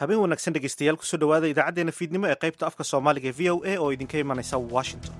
habeen wanaagsan dhegeystayaal kusoo dhawaada idaacaddeenna fiidnimo ee qaybta afka soomaaliga ee v o a oo idinka imanaysa washington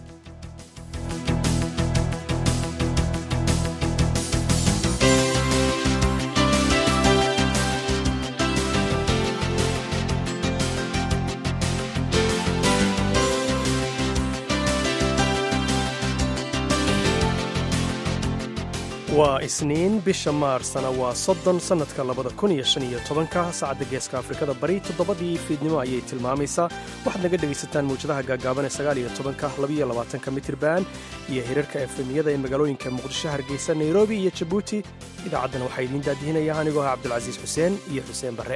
waa isniin bisha maarsana waa soddon sannadka labada kun iyo shan iyo tobanka saacadda geeska afrikada bari toddobadii fiidnimo ayay tilmaamaysaa waxaad naga dhegaysataan mawjadaha gaagaaban ee sagaal iyo tobanka labiyo labaatanka mitirban iyo hirarka efemiyada ee magaalooyinka muqdisho hargeysa nairobi iyo jabuuti idaacaddan waxaa idiin daadihinaya anigoo ah cabdulcasiis xuseen iyo xuseen barre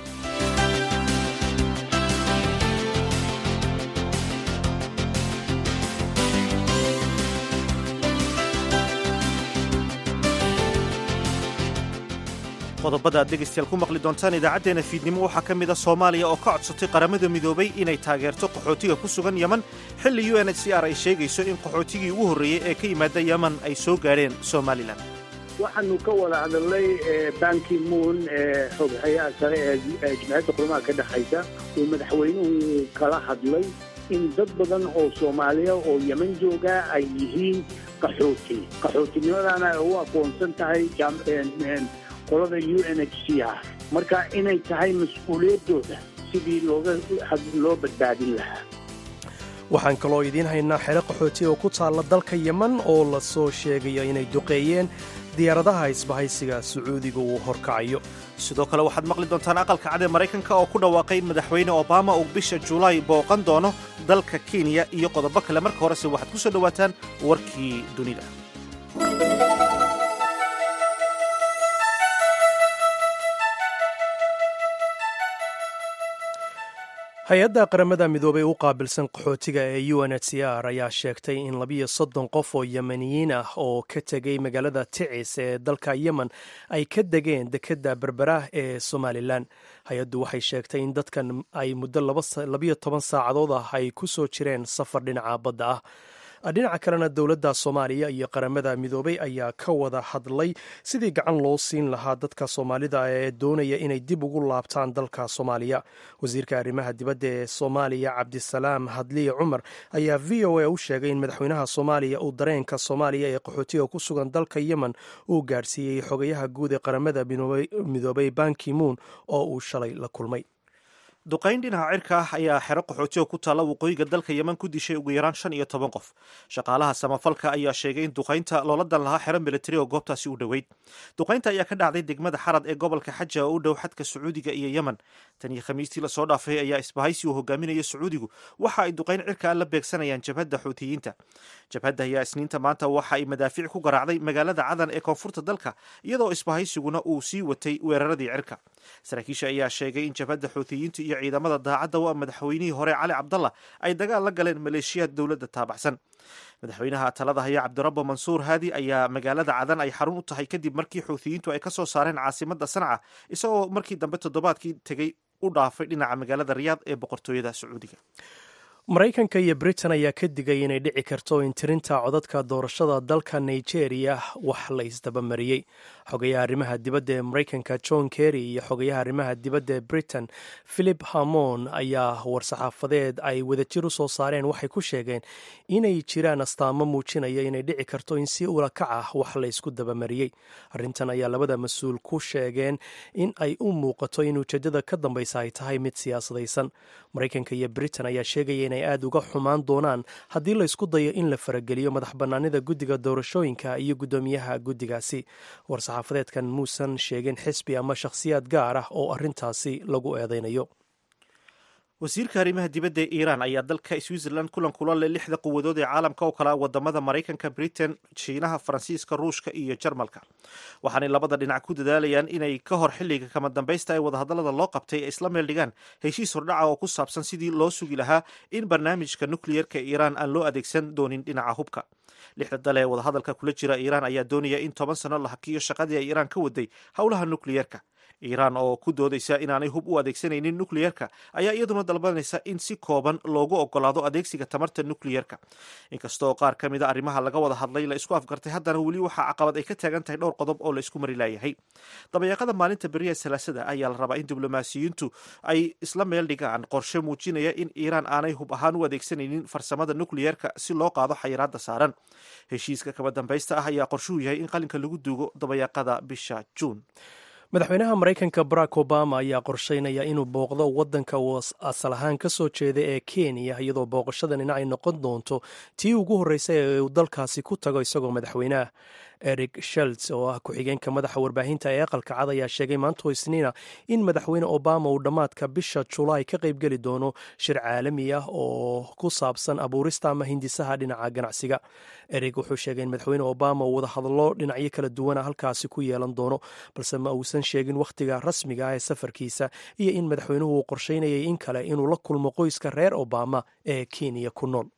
qodobada aad dhegaystayaal ku maqli doontaan idaacaddeenna fiidnimo waxaa ka mid a soomaaliya oo ka codsatay qaramada midoobay inay taageerto qaxootiga ku sugan yeman xilli u n h c r ay sheegayso in qaxootigii ugu horreeyey ee ka yimaada yeman ay soo gaadheen somalilan waxaanu ka wada hadalnay banki moon ee xoghayaha sare ee jimciyadda qurumaha ka dhexaysa uu madaxweynuhu kala hadlay in dad badan oo soomaaliya oo yeman jooga ay yihiin qaxooti qaxootinimadaana ay u aqoonsan tahay qolada u n h c r marka inay tahay mas-uuliyaddooda sidii looga loo badbaadin lahaa waxaan kaloo idiin haynaa xero qaxooti oo ku taalla dalka yeman oo la soo sheegayo inay duqeeyeen diyaaradaha isbahaysiga sacuudiga uu horkacayo sidoo kale waxaad maqli doontaan aqalka cad ee maraykanka oo ku dhawaaqay in madaxweyne obama uu bisha julaay booqan doono dalka kenya iyo qodobo kale marka horese waxaad ku soo dhowaataan warkii dunida hay-adda qaramada midoobay u qaabilsan qaxootiga ee u n h c r ayaa sheegtay in labiyo soddon qof oo yemeniyiin ah oo ka tegay magaalada ticis ee dalka yemen ay ka degeen dekedda berberah ee somalilan hay-addu waxay sheegtay in dadkan ay muddo labiyo toban saacadood ah ay ku soo jireen safar dhinaca badda ah dhinaca kalena dowladda soomaaliya iyo qaramada midoobay ayaa ka wada hadlay sidii gacan loo siin lahaa dadka soomaalida ee doonaya inay dib ugu laabtaan dalka soomaaliya wasiirka arrimaha dibadda ee soomaaliya cabdisalaam hadliye cumar ayaa v o a u sheegay in madaxweynaha soomaaliya uu dareenka soomaaliya ee qaxootiga ku sugan dalka yemen uu gaadhsiiyey xogayaha guud ee qaramada midoobay banki moon oo uu shalay la kulmay duqayn dhinaca cirka ah ayaa xero qaxootiga ku taalla waqooyiga dalka yeman ku dishay ugu yaraan shan iyo toban qof shaqaalaha samafalka ayaa sheegay in duqaynta loola dan lahaa xero militari oo goobtaasi u dhoweyd duqaynta ayaa ka dhacday degmada xarad ee gobolka xaja oo u dhow xadka sacuudiga iyo yemen tan iyo khamiistii lasoo dhaafay ayaa isbahaysi uu hogaaminaya sacuudigu waxa ay duqayn cirka la beegsanayaan jabhadda xuutiyiinta jabhadda ayaa isniinta maanta waxa ay madaafiic ku garaacday magaalada cadan ee koonfurta dalka iyadoo isbahaysiguna uu sii watay weeraradii cirka saraakiisha ayaa sheegay in jabhadda xuutiyiinta iyo ciidamada daacadda waa madaxweynihii hore cali cabdalla ay dagaal la galeen maleeshiyaad dowladda taabaxsan madaxweynaha talada haya cabdirabbo mansuur haadi ayaa magaalada cadan ay xarun u tahay kadib markii xuutiyiintu ay ka soo saareen caasimadda sanca isagoo markii dambe toddobaadkii tegey u dhaafay dhinaca magaalada riyaad ee boqortooyada sacuudiga maraykanka iyo britain ayaa ka digay inay dhici karto in tirinta codadka doorashada dalka nigeria wax la isdabamariyey xogayaha arrimaha dibadda ee maraykanka john kerry iyo xogayaha arrimaha dibadda ee britain philip hamon ayaa war-saxaafadeed ay wadajir u soo saareen waxay ku sheegeen inay jiraan astaamo muujinaya inay dhici karto in si ulakac ah wax la ysku dabamariyey arrintan ayaa labada mas-uul ku sheegeen in ay u muuqato in ujeeddada ka dambaysa ay tahay mid siyaasadaysan maraykanka iyo britain ayaa sheegaya inay aad uga xumaan doonaan haddii la ysku dayo in la farageliyo madax bannaanida guddiga doorashooyinka iyo guddoomiyaha guddigaasi war-saxaafadeedkan muusan sheegin xisbi ama shakhsiyaad gaar ah oo arrintaasi lagu eedeynayo wasiirka arrimaha dibadda ee iiraan ayaa dalka switzerland kulan kula leh lixda quwadood ee caalamka oo kala wadamada maraykanka britain shiinaha faransiiska ruushka iyo jarmalka waxaanay labada dhinac ku dadaalayaan inay ka hor xilliga kama dambaysta ee wadahadallada loo qabtay ay isla meel dhigaan heshiis hordhaca oo ku saabsan sidii loo sugi lahaa in barnaamijka nukliyerka iiraan aan loo adeegsan doonin dhinaca hubka lixda dale ee wadahadalka kula jira iiraan ayaa doonaya in toban sano la hakiyo shaqadii ay iiraan ka waday howlaha nukliyerka iiraan oo ku doodaysa inaanay hub u adeegsanaynin nukliyerka ayaa iyaduna dalbanaysa in si kooban loogu ogolaado adeegsiga tamarta nukliyerka inkastoo qaar ka mida arrimaha laga wada hadlay la isku afgartay haddana weli waxaa caqabad ay ka taagan tahay dhowr qodob oo la isku mari laayahay dabayaaqada maalinta beriya salaasada ayaa la rabaa in diblomaasiyiintu ay isla meel dhigaan qorshe muujinaya in iiraan aanay hub ahaan u adeegsanaynin farsamada nukliyerka si loo qaado xayiraada saaran heshiiska kaba dambaysta ah ayaa qorshuhu yahay in qalinka lagu duugo dabayaaqada bisha juun madaxweynaha maraykanka barack obama ayaa qorsheynaya inuu booqdo waddanka uu asal ahaan ka soo jeeda ee kenya iyadoo booqashadanina ay noqon doonto tii ugu horreysay ee uu dalkaasi ku tago isagoo madaxweyneah eric shelts oo ah ku-xigeenka madaxa warbaahinta ee aqalka cad ayaa sheegay maanto isniina in madaxweyne obama uu dhammaadka bisha julaay ka qaybgeli doono shir caalami ah oo ku saabsan abuurista ama hindisaha dhinaca ganacsiga eric wuxuu sheegay in madaxweyne obama uu wada hadlo dhinacyo kala duwana halkaasi ku yeelan doono balse ma uusan sheegin wakhtiga rasmiga ah ee safarkiisa iyo in madaxweynuhu uu qorsheynayay in kale inuu la kulmo qoyska reer obama ee kenya ku nool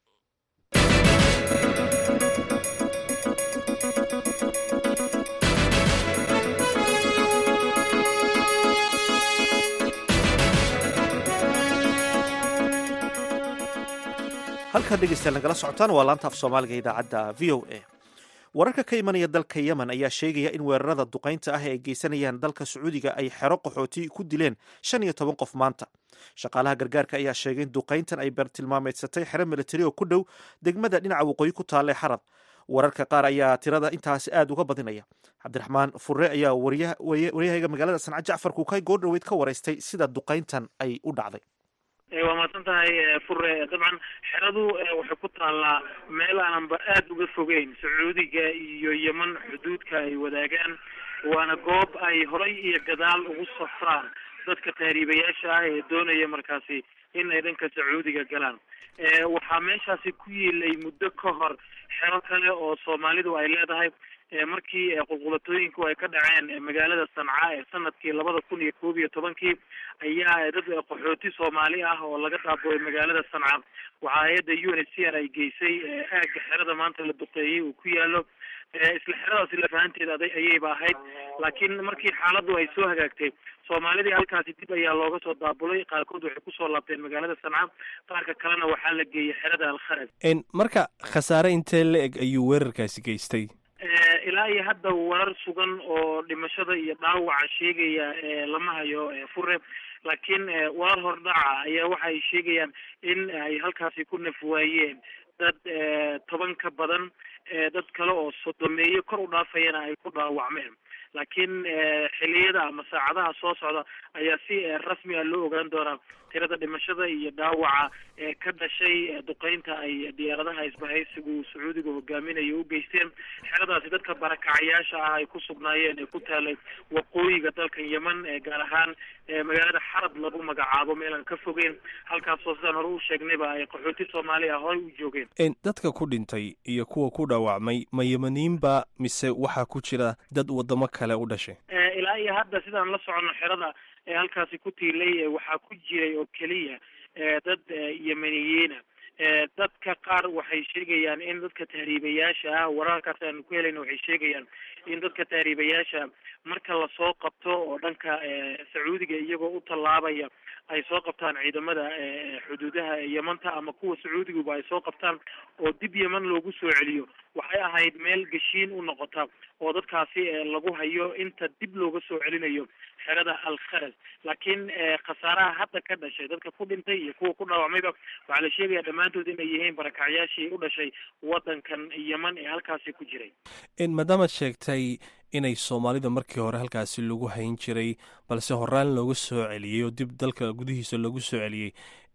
halkaa dhegeystayaal nagala socotaan waa laanta af soomaaliga idaacadda v o a wararka ka imanaya dalka yemen ayaa sheegaya in weerarada duqaynta ah ee ay geysanayaan dalka sacuudiga ay xero qaxooti ku dileen shan iyo toban qof maanta shaqaalaha gargaarka ayaa sheegay in duqayntan ay bartilmaameedsatay xero militari oo ku dhow degmada dhinaca waqooyi ku taalla ee xarad wararka qaar ayaa tirada intaasi aada uga badinaya cabdiraxmaan furre ayaa waryahayga magaalada sanca jacfar kuukay goordhoweyd ka waraystay sida duqayntan ay u dhacday waa mahadsan tahay fure dabcan xeradu waxay ku taallaa meel aananba aada uga fogeyn sacuudiga iyo yeman xuduudka ay wadaagaan waana goob ay horay iyo gadaal ugu safraan dadka tahriibayaasha ah ee doonaya markaasi in ay dhanka sacuudiga galaan waxaa meeshaasi ku yiilay muddo ka hor xero kale oo soomaalidu ay leedahay markii qulqulatooyinku ay ka dhaceen magaalada sanca ee sanadkii labada kun iyo koob iyo tobankii ayaa dad qaxooti soomaali ah oo laga dhaabooyay magaalada sanca waxaa hay-adda u n h c r ay geysay aagga xerada maanta la duqeeyey uu ku yaalo isla xeradaasi lafahanteeda aday ayayba ahayd laakiin markii xaaladdu ay soo hagaagtay soomaalidii halkaasi dib ayaa looga soo daabulay qaarkood waxay kusoo laabteen magaalada sanca qaarka kalena waxaa la geeyey xerada alkharaj marka khasaare intee la eg ayuu weerarkaasi geystay ilaa iyo hadda warar sugan oo dhimashada iyo dhaawaca sheegaya lama hayo fure laakiin warar hordhaca ayaa waxa ay sheegayaan in ay halkaasi ku nafwaayeen dad toban ka badan dad kale oo sodomeeye kor u dhaafayana ay ku dhaawacmeen laakiin xiliyada ama saacadaha soo socda ayaa si rasmi ah loo ogaan doonaa tirada dhimashada iyo dhaawaca ee ka dhashay duqeynta ay diyaaradaha isbahaysigu sacuudiga hogaaminayo u geysteen xeradaasi dadka barakacayaasha ah ay ku sugnaayeen ee ku taalay waqooyiga dalka yemen gaar ahaan magaalada xarad lagu magacaabo meel aan ka fogeyn halkaasoo sidaan hore u sheegnayba ay qaxooti soomaali ah horay u joogeen dadka ku dhintay iyo kuwa ku dhaawacmay ma yemaniinba mise waxaa ku jira dad wadamo kale u dhashay ilaa iyo hadda sidaan la socono xerada ee halkaasi ku tiilay waxaa ku jiray oo keliya dad yemeniyiina dadka qaar waxay sheegayaan in dadka tahriibayaasha ah wararkaas aanu ku helayna waxay sheegayaan in dadka tahriibayaasha marka lasoo qabto oo dhanka sacuudiga iyagoo u tallaabaya ay soo qabtaan ciidamada xuduudaha yemanta ama kuwa sacuudiguba ay soo qabtaan oo dib yeman loogu soo celiyo waxay ahayd meel geshiin u noqota oo dadkaasi lagu hayo inta dib looga soo celinayo xerada alkharaj laakiin khasaaraha hadda ka dhashay dadka ku dhintay iyo kuwa ku dhaawacmayba waxaa la sheegaya dhammaantood inay yihiin barakacyaashii u dhashay wadankan yeman ee halkaasi ku jiray maadaamaad sheegtay inay soomaalida markii hore halkaasi lagu hayn jiray balse horaan looga soo celiyey oo dib dalka gudihiisa loogu soo celiyey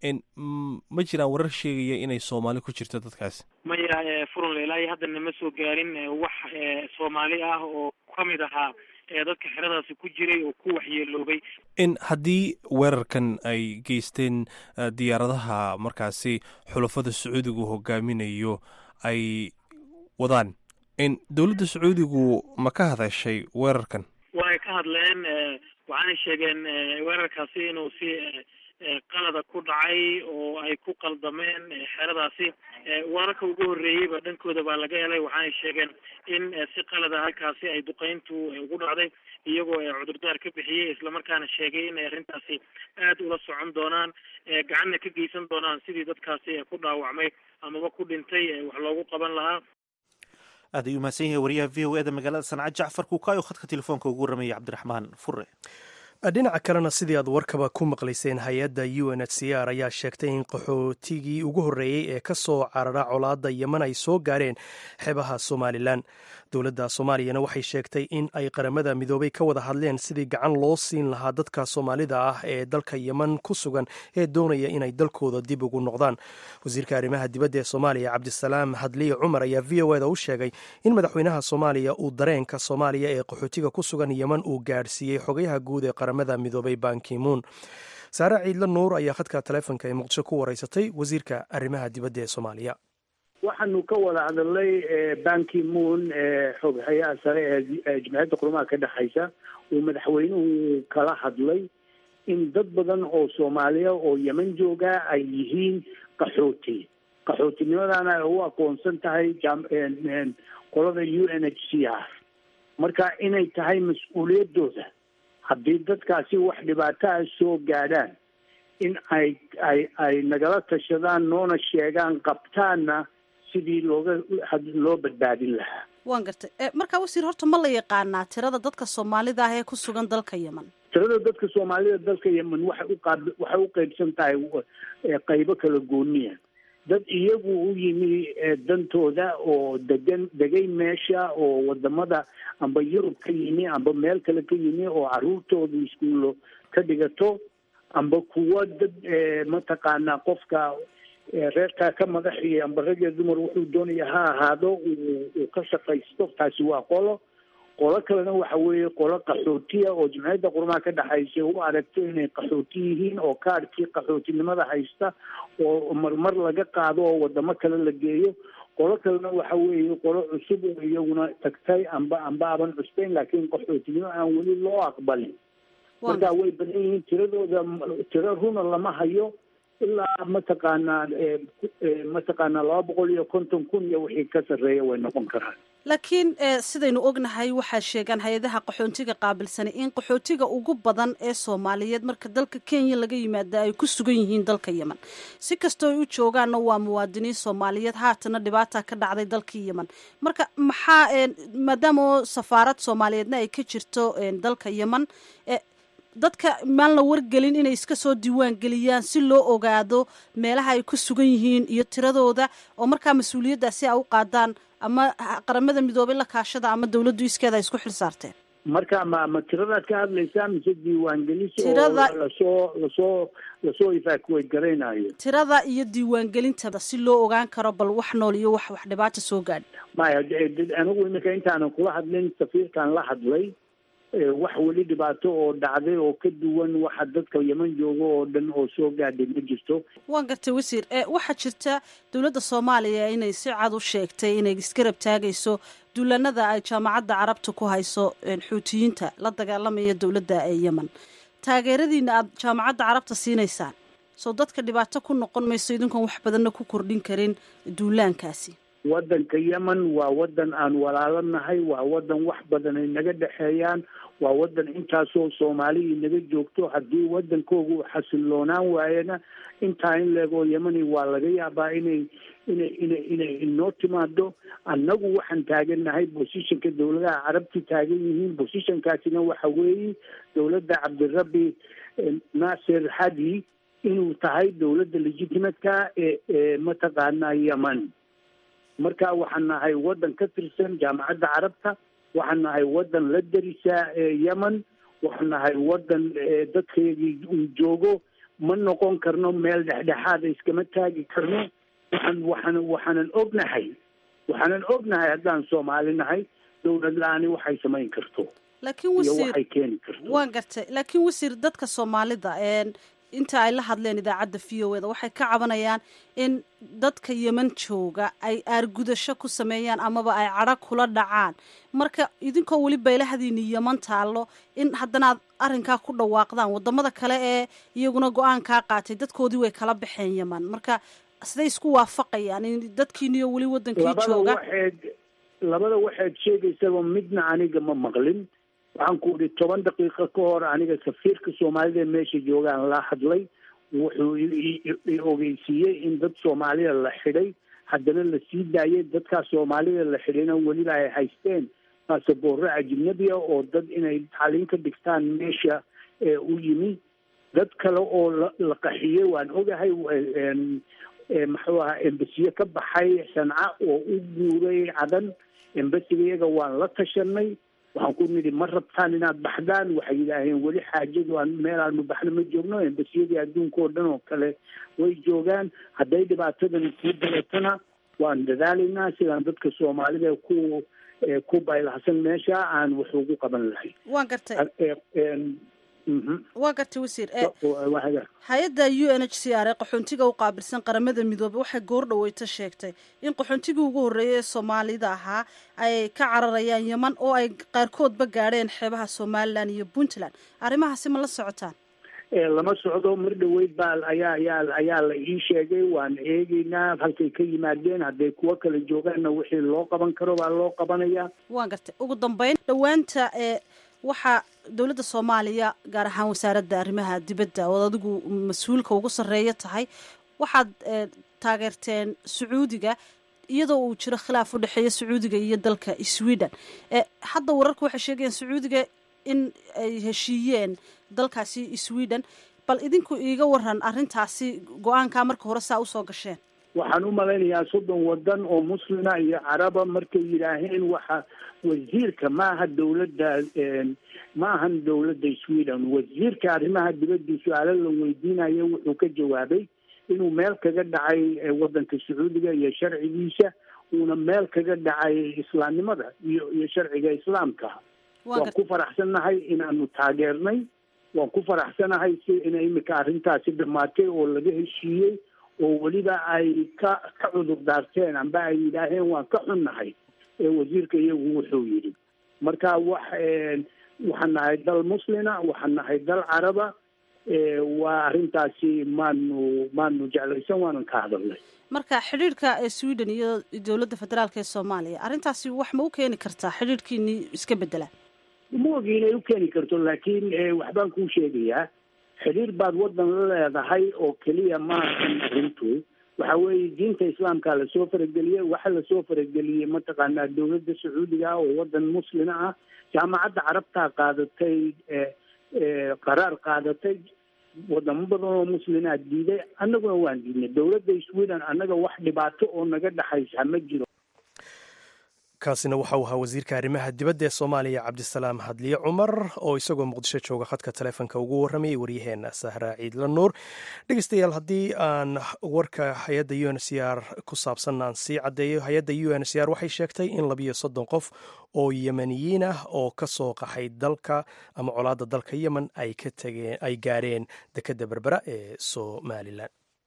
ma jiraan warar sheegaya inay soomaali ku jirto dadkaasi maya furunle ilaa iyo haddana ma soo gaarin wax soomaali ah oo kamid ahaa dadka xeradaasi ku jiray oo ku waxyeeloobay in haddii weerarkan ay geysteen diyaaradaha markaasi xulafada sacuudigu hogaaminayo ay wadaan in dowladda sacuudigu ma ka hadashay weerarkan way ka hadleen waxaanay sheegeen weerarkaasi inuu si qalada ku dhacay oo ay ku qaldameen xeradaasi wararka ugu horreeyeyba dhankooda baa laga helay waxaanay sheegeen in si qalada halkaasi ay duqeyntu ugu dhacday iyagoo cudurdaar ka bixiyey islamarkaana sheegay in ay arrintaasi aada ula socon doonaan gacanna ka geysan doonaan sidii dadkaasi ku dhaawacmay amaba ku dhintay wax loogu qaban lahaa aad ayuu mahadsan yahay wariyaha v o e da magaalada sanca jacfar kuukaayo khadka telefoonka ugu warramayay cabdiraxmaan fure dhinaca kalena sidii aad warkaba ku maqlayseen hay-adda u n h c r ayaa sheegtay in qaxootigii ugu horreeyey ee ka soo carara colaadda yeman ay soo gaareen xeebaha somalilan dowladda soomaaliyana waxay sheegtay in ay qaramada midoobay ka wada hadleen sidii gacan loo siin lahaa dadka soomaalida ah ee dalka yeman ku sugan ee doonaya inay dalkooda dib ugu noqdaan wasiirka arrimaha dibadda ee soomaaliya cabdisalaam hadliye cumar ayaa v o eda u sheegay in madaxweynaha soomaaliya uu dareenka soomaaliya ee qaxootiga ku sugan yeman uu gaadhsiiyey xogayaha guud ee qaramada midoobay bankimuun saare ciidla nuur ayaa khadka taleefonka ee muqdisho ku wareysatay wasiirka arrimaha dibadda ee soomaaliya waxaanu ka wada hadalnay banki moon xoghayaha sare ee jimciyadda qurumaha ka dhexaysa uu madaxweynuhu kala hadlay in dad badan oo soomaaliya oo yeman jooga ay yihiin qaxooti qaxootinimadana ay u aqoonsan tahay qolada u n h c r marka inay tahay mas-uuliyaddooda haddii dadkaasi wax dhibaataha soo gaadhaan in ay ay ay nagala tashadaan noona sheegaan qabtaanna sidii looga loo badbaadin lahaa waan gartay markaa wasiir horta ma la yaqaanaa tirada dadka soomaalida ah ee ku sugan dalka yeman tirada dadka soomaalida dalka yemen waxay uqaab waxay u qeybsan tahay qaybo kala gooniya dad iyagu u yimi dantooda oo degan degay meesha oo wadamada amba yurub ka yimi amba meel kale ka yimi oo caruurtooda iskuullo ka dhigato amba kuwa dad mataqaanaa qofka reerkaa ka madaxiyo amba rag iyo dumar wuxuu doonaya ha ahaado uu ka shaqaysto taasi waa qolo qolo kalena waxa weeye qolo qaxootiya oo jimciyadda qurumaha ka dhexaysa u aragto inay qaxooti yihiin oo kaadhkii qaxootinimada haysta oo marmar laga qaado oo wadamo kale la geeyo qolo kalena waxa weeye qolo cusub oo iyaguna tagtay amba amba aban cusbeyn laakiin qaxootinimo aan weli loo aqbalin marka way badan yihiin tiradooda tiro runa lama hayo ilaa mataqaanaa mataqaanaa laba boqol iyo konton kun iyo wixii ka sarreeya way noqon karaan laakiin sidaynu ognahay waxaa sheegaan hay-adaha qaxootiga qaabilsanay in qaxootiga ugu badan ee soomaaliyeed marka dalka kenya laga yimaada ay ku sugan yihiin dalka yemen si kastoo ay u joogaanna waa muwaadiniin soomaaliyeed haatana dhibaata ka dhacday dalkii yemen marka maxaa maadaama safaarad soomaaliyeedna ay ka jirto dalka yemen dadka maan la wargelin inay iska soo diiwaan geliyaan si loo ogaado meelaha ay ku sugan yihiin iyo tiradooda oo markaa mas-uuliyaddaasi a u qaadaan ama qaramada midoobay la kaashada ama dawladdu iskeeda ay isku xil saarteen marka ma ma tiradaad ka hadlaysaa mise diiwaangelis oo lasoo lasoo lasoo evacuate garaynayo tirada iyo diiwaangelintada si loo ogaan karo bal wax nool iyo wax wax dhibaata soo gaadhi maya anigu iminka intaanan kula hadlin safiirkan la hadlay wax weli dhibaato oo dhacday oo ka duwan waxa dadka yeman jooga oo dhan oo soo gaadhay ma jirto waan gartay wasiir waxaa jirta dowladda soomaaliya inay si cad u sheegtay inay isgarab taagayso duulanada ay jaamacadda carabta ku hayso xuutiyiinta la dagaalamaya dowladda ee yemen taageeradiina aada jaamacadda carabta siinaysaan soo dadka dhibaato ku noqon mayso idinkoon wax badanna ku kordhin karin duulaankaasi waddanka yemen waa waddan aan walaalo nahay waa waddan wax badan ay naga dhexeeyaan waa waddan intaasoo soomaaliyii naga joogto haddii waddankooga u xasiloonaan waayana intaa in leegoo yemeni waa laga yaabaa inay inay inay inay inoo timaado annagu waxaan taagannahay bosishanka dowladaha carabti taagan yihiin bosishankaasina waxa weeye dowladda cabdirabbi naasir hadi inuu tahay dowladda legitimatka ee ee mataqaanaa yemen marka waxaan nahay waddan ka tirsan jaamacadda carabta waxaan nahay waddan la darisaa yemen waxaan nahay waddan dadkeedii uu joogo ma noqon karno meel dhexdhexaada iskama taagi karno waxaan waxaan waxaanan ognahay waxaanan ognahay haddaan soomaali nahay dowlad la-aani waxay samayn karto laakiin iyo wasiir waxay keeni karto waan gartay laakiin wasiir dadka soomaalida inta ay la hadleen idaacadda v o eda waxay ka cabanayaan in dadka yeman jooga ay aargudasho ku sameeyaan amaba ay cadho kula dhacaan marka idinkoo weli baylahadiini yeman taallo in haddana aad arrinkaa ku dhawaaqdaan wadamada kale ee iyaguna go-aankaa qaatay dadkoodii way kala baxeen yeman marka siday isku waafaqayaan in dadkiiniyo weli wadankii labada jooga waxayd labada waxaad sheegaysaba midna aniga ma maqlin waxaan ku idhi toban daqiiqo ka hor aniga safiirka soomaalida meesha joogaan la hadlay wuxuu i- i- i ogeysiiyey in dad soomaalida la xidhay haddana la sii daayay dadkaas soomaalida la xidhayna weliba ay haysteen baasaboorro ajnabiya oo dad inay tacliin ka dhigtaan meesha ee u yimi dad kale oo la la qaxiyey waan ogahay een, ee, muxuu ahaa embasiye ka baxay sanca oo u guuray cadan embasiga iyaga waan la tashanay waxaan ku nidhi ma rabtaan inaad baxdaan waxay yidhaaheen weli xaajadu aan meel aanu baxno ma joogno embasiyadii adduunka oo dhan oo kale way joogaan hadday dhibaatadan sii daratana waan dadaalaynaa sidaan dadka soomaalida ku ee, ku baylahsan meesha aan wax ugu qaban lahay waan gartay Ee, een, mhm. waan gartay wasiir ee Waa- hay-adda u n h c r ee qaxoontiga u qaabilsan qaramada midoobey waxay goor dhaweyta sheegtay in qaxoontigii ugu horreeyay ee soomaalida ahaa ay ka cararayaan yeman oo ay qaarkoodba gaadheen xeebaha somalilan iyo puntland arrimahaasi ma la socotaan ee lama socdo mar dhaweyd baa ayaa ayaa ayaa la ii sheegay waan eegeynaa halkay ka yimaadeen hadday kuwo kale joogaanna wixii loo qaban karo baa loo qabanayaa waan gartay ugu dambeyn dhowaanta ee waxaa dowladda soomaaliya gaar ahaan wasaaradda arrimaha dibadda ood adigu mas-uulka ugu sarreeya tahay waxaad ee, taageerteen sacuudiga iyadoo uu jiro khilaaf u dhexeeya sacuudiga iyo dalka sweden ee hadda wararku waxay sheegayaan sacuudiga in ay heshiiyeen dalkaasi sweden bal idinku iiga waran arrintaasi go-aankaa marka hore saa usoo gasheen waxaan u malaynayaa soddon wadan oo muslima iyo caraba markay yidhaaheen waxa wasiirka maaha dowladda een, ma ahan dowladda sweden wasiirka arrimaha dibadda su-aalo la weydiinayo wuxuu ka jawaabay inuu meel kaga dhacay ee, wadanka sacuudiga iyo sharcigiisa uuna meel kaga dhacay islaamnimada iyo iyo sharciga islaamka waan waan gartay ku faraxsannahay inaanu taageernay waan ku faraxsanahay si inay imika arrintaasi dhamaatay oo laga heshiiyey oo weliba ay ka ka cudur daarteen amba ay yidhaaheen waan ka xunnahay ee wasiirka iyagu wuxuu yidhi marka wax een, waxaan nahay dal muslina waxaan nahay dal caraba ee, waa arrintaasi maanu maanu jeclaysan waanan ka hadalnay marka xidhiidhka ee sweden iyo dowladda federaalk ee soomaaliya arrintaasi wax ma u keeni kartaa xidhiidhkiini iska bedela ma ogi inay u keeni karto laakiin eh, waxbaan kuu sheegayaa xidhiir baad wadan la leedahay oo keliya maahan arrintu waxa weeye diinta islaamka lasoo farageliyey waxa lasoo farageliyey mataqaanaa dowladda sacuudiga ah oo wadan muslima ah jaamacadda carabtaa qaadatay eh, eh, qaraar qaadatay wadamo badan oo muslimaa diiday annaguna waan diidnay dowladda sweden annaga wax dhibaato oo naga dhexaysa ma jiro kaasina waxa uu ahaa wasiirka arrimaha dibadda ee soomaaliya cabdisalaam hadliye cumar oo isagoo muqdisho jooga khadka taleefonka ugu warramayay waryaheena sahra ciidla nuur dhegeystayaal haddii aan warka hay-adda u n c r ku saabsan aan sii caddeeyo hay-adda u n c r waxay sheegtay in labiyo soddon qof oo yemeniyiin ah oo ka soo qaxay dalka ama colaadda dalka yemen ay ka tageen ay gaareen dekedda berbera ee somalilan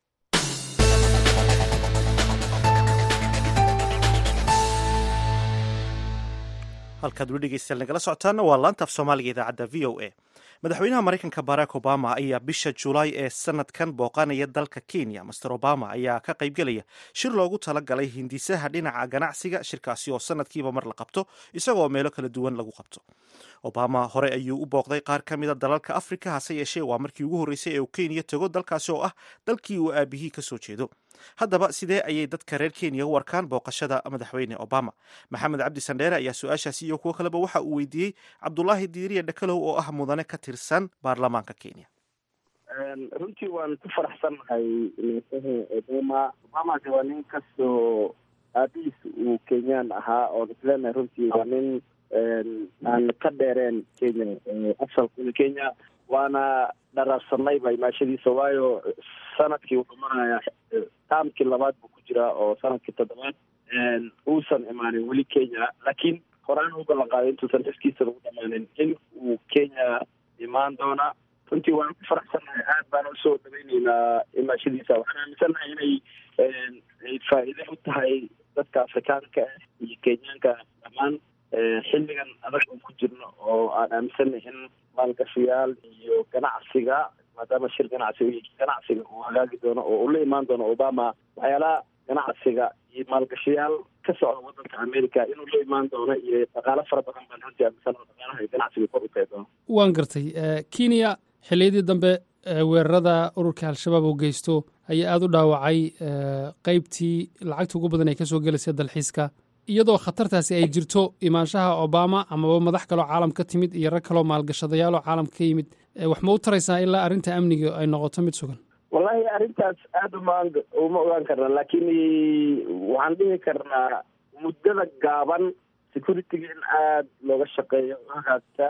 halkaad weli dhegeystayaal nagala socotaana waa laantaaf soomaaliga idaacadda v o a madaxweynaha maraykanka barack obama ayaa bisha julaay ee sanadkan booqanaya dalka kenya master obama ayaa ka qaybgelaya shir loogu talagalay hindisaha dhinaca ganacsiga shirkaasi oo sanadkiiba mar la qabto isagoo meelo kala duwan lagu qabto obama hore ayuu u booqday qaar ka mida dalalka afrika hase yeeshee waa markii ugu horreysay ee uu kenya tago dalkaasi oo ah dalkii uu aabihii ka soo jeedo haddaba sidee ayay dadka reer kenya u warkaan booqashada madaxweyne obama maxamed cabdi sandheere ayaa su-aashaasi iyo kuwo kaleba waxa uu weydiiyey cabdulaahi diiriya dhakalow oo ah mudane ka tirsan baarlamaanka kenya runtii waan ku faraxsannahay neesaha obama obama de waa nin kastoo aabihiis uu kenyaan ahaa oon isleenahay runtii waa nin aan ka dheereen kenya asalkuna kenya waana dharaarsanayba imaashadiisa waayo sanadkii wuxuu marayaa taamkii labaad buu ku jiraa oo sanadkii toddobaad uusan imaanin weli kenya laakiin horaan u ballan qaaday intuusan xiskiisa lagu dhamaanin in uu kenya imaan doona runtii waan ku faraxsannahay aad baan usoo dhaweyneynaa imaashadiisa waxaan aaminsannahay inay ay faa'iide u tahay dadka afrikaanka ah iyo kenyaanka dhammaan xilligan adag oo ku jirno oo aan aaminsanay in maalgashayaal iyo ganacsiga maadaama shir ganacsiga ganacsiga uu hagaagi doono oo ula imaan doono obama waxyaalaha ganacsiga iyo maalgashayaal ka socda wadanka america inuu la imaan doono iyo dhaqaalo fara badan baan runtii aaminsan dhaqaalaha iyo ganacsiga kor u tahi doono waan gartay kenya xilliyadii dambe weerarada ururka al-shabaab oo geysto ayaa aada u dhaawacay qeybtii lacagta ugu badan ay kasoo gelaysa dalxiiska iyadoo khatartaasi ay jirto imaanshaha obama amaba madax kaloo caalam ka timid iyo rag kaloo maalgashadayaaloo caalamka ka yimid wax ma u taraysaa ilaa arrinta amniga ay noqoto mid sugan wallahi arrintaas aada uma uma ogaan karna laakiin waxaan dhihi karnaa muddada gaaban security-ga in aada looga shaqeeyo hagaagta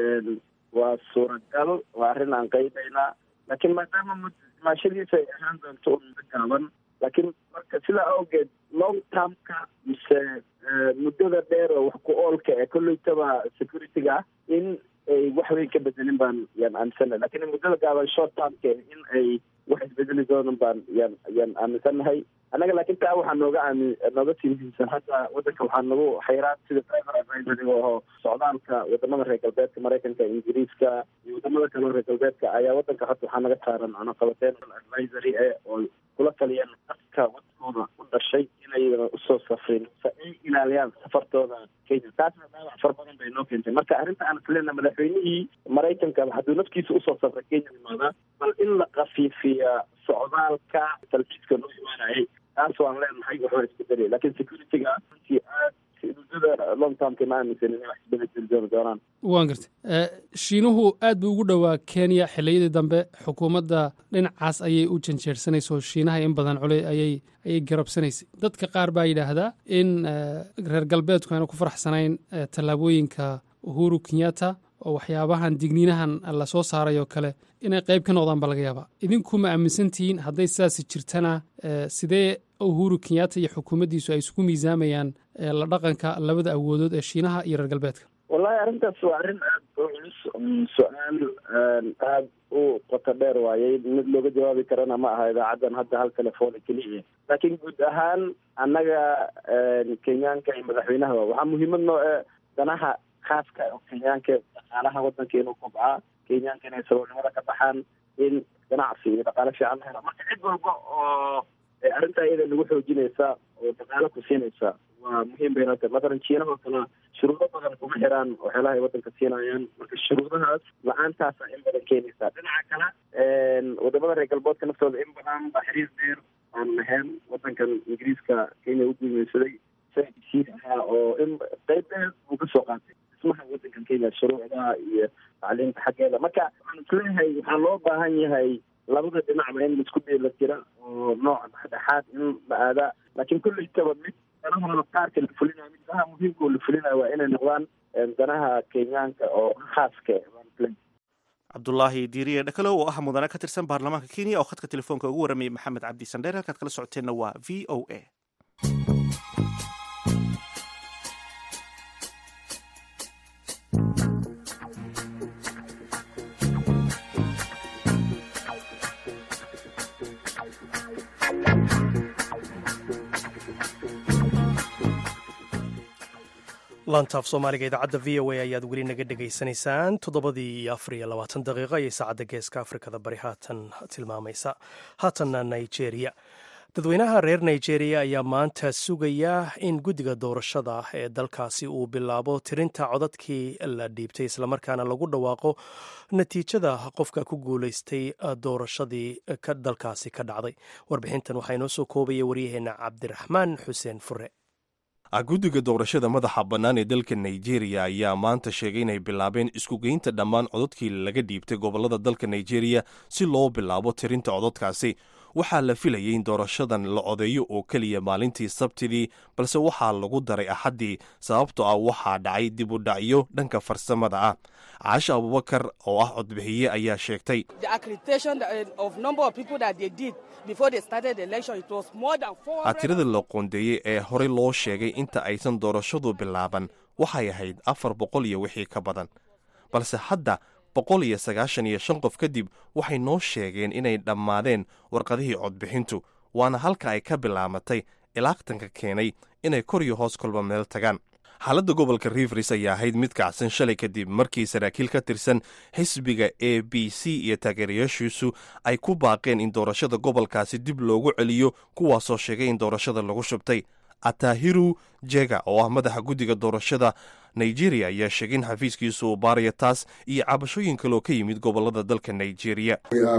waa suuragal waa arrin aan qaybaynaa laakiin maadaama maashadiisa ay ahaan doonto un muddo gaaban laakiin marka sidaa awgeed long termka mise muddada dheer oo wax ku oolka ee kolleytaba security-ga in ay wax weyn ka bedelin baan yaan aaminsannahay lakiin muddada gaaban short termka in ay wax isbedeli doonan baan yaan yaan aaminsannahay annaga laakiin taa waxaa nooga aami nooga sii muhiimsan hadda waddanka waxaa nagu xayraad sida driver advisory oo socdaalka wadamada reer galbeedka maraykanka ingiriiska iyo wadamada kaleo reer galbeedka ayaa waddanka hadda waxaa naga saaran cunaqabateen advisory e oo kula taliyeen dadka wadkooda u dhashay inayna usoo safrin se ay ilaaliyaan safartooda kenya taasna dhaawac far badan bay noo keentay marka arrinta aan isleena madaxweynihii maraykanka hadduu nafkiisa usoo safray kenya imaadaa bal in la kafiifiya socdaalka talbiiska noo imaanayay taas waan leenahay waxbaa isbedelay lakiin security-ga runtii aad muddada long termka ma aaminsan inay wax isbedeli dooni doonaan waan gartay shiinuhu aad buu ugu dhowaa kenya xilliyadii dambe xukuumadda dhinacaas ayay u janjeersanaysa shiinaha in badan culey ayay ayay garabsanaysay dadka qaar baa yidhaahdaa in reer galbeedku aana ku faraxsanayn tallaabooyinka uhuru kenyatta oo waxyaabahan digniinahan lasoo saaray oo kale inay qayb ka noqdaan baa laga yaabaa idinku ma aaminsantihiin hadday sidaasi jirtana sidee uhuru kenyatta iyo xukuumaddiisu ay isku miisaamayaan la dhaqanka labada awoodood ee shiinaha iyo reer galbeedka wallahi arrintaas waa arrin aada u culus su-aal aada u qoto dheer waayey mid looga jawaabi karana ma aha idaacaddan hadda hal telefoona keliya laakiin guud ahaan annaga kenyaanka iyo madaxweynaha waxaa muhiimad noo e danaha khaaska oo kenyaanka dhaqaalaha waddanka inuu kobcaa kenyaanka inay saboolnimada ka baxaan in ganacsi iyo dhaqaalo fiican la hela marka cid walba oo arrintaa iyada nagu xoojinaysa oo dhaqaalo ku siinaysa waa muhiim bay noo tahay mathalan jiinaha oo kale shuruudo badan kuma xiraan waxyaalaha ay waddanka siinayaan marka shuruudahaas la-aantaasa in badan keenaysa dhinaca kale wadamada reer galboodka naftooda in badan baa xiriir dheer aan lahayn waddankan ingiriiska kenya u guumeysaday sii ahaa oo in qayb dheer uu kasoo qaatay dhismaha waddankan kenya shuruucdaha iyo tacliimta xaggeeda marka waxaan isleeyahay waxaa loo baahan yahay labada dhinacba in laisku dheela jira oo nooc dhexdhexaad in la aadaa laakiin kullaytaba mid danahooda qaarka la fulinayo mid danaha muhiimka oo la fulinayo waa inay noqdaan danaha kenyaanka oo khaaska cabdulaahi diiriye dhakalow oo ah mudane ka tirsan baarlamaanka kenya oo khadka telefoonka ugu waramayay maxamed cabdi sandheer halkaad kala socoteenna waa v o a laantaaf soomaaliga idaacadda v o a ayaad weli naga dhegaysanaysaan toddobadii iyo afar iyo labaatan daqiiqo ayay saacadda geeska afrikada bari haatan tilmaamaysa haatanna nigeria dadweynaha reer nigeria ayaa maanta sugaya in guddiga doorashada ee dalkaasi uu bilaabo tirinta codadkii la dhiibtay islamarkaana lagu dhawaaqo natiijada qofka ku guulaystay doorashadii dalkaasi ka dhacday warbixintan waxaa inoo soo koobaya waryaheena cabdiraxmaan xuseen fure guddiga doorashada madaxa bannaan ee dalka nigeria ayaa maanta sheegay inay bilaabeen iskugeynta dhammaan codadkii laga dhiibtay gobollada dalka nigeria si loo bilaabo tirinta codadkaasi waxaa la filayay in doorashadan la codeeyo oo keliya maalintii sabtidii balse waxaa lagu daray axaddii sababtoo ah waxaa dhacay dib u dhacyo dhanka farsamada ah caasha abubakar oo ah codbixiye ayaa sheegtay tirada la qoondeeyey ee horey loo sheegay inta aysan doorashadu bilaaban waxay ahayd afar boqol iyo wixii ka badan balse hadda boqol iyo sagaashan iyo shan qof kadib waxay noo sheegeen inay dhammaadeen warqadihii codbixintu waana halka ay ka bilaabatay ilaaqtanka keenay inay kor iyo hoos kolba meel tagaan xaaladda gobolka rivers ayaa ahayd mid kacsan shalay kadib markii saraakiil ka tirsan xisbiga a b c iyo taageerayaashiisu ay ku baaqeen in doorashada gobolkaasi dib loogu celiyo kuwaasoo sheegay in doorashada lagu shubtay atahiru jega oo ah madaxa guddiga doorashada nigeria ayaa sheegay in xafiiskiisu uu baaraya taas iyo cabashooyin kaloo ka yimid gobolada dalka nigeria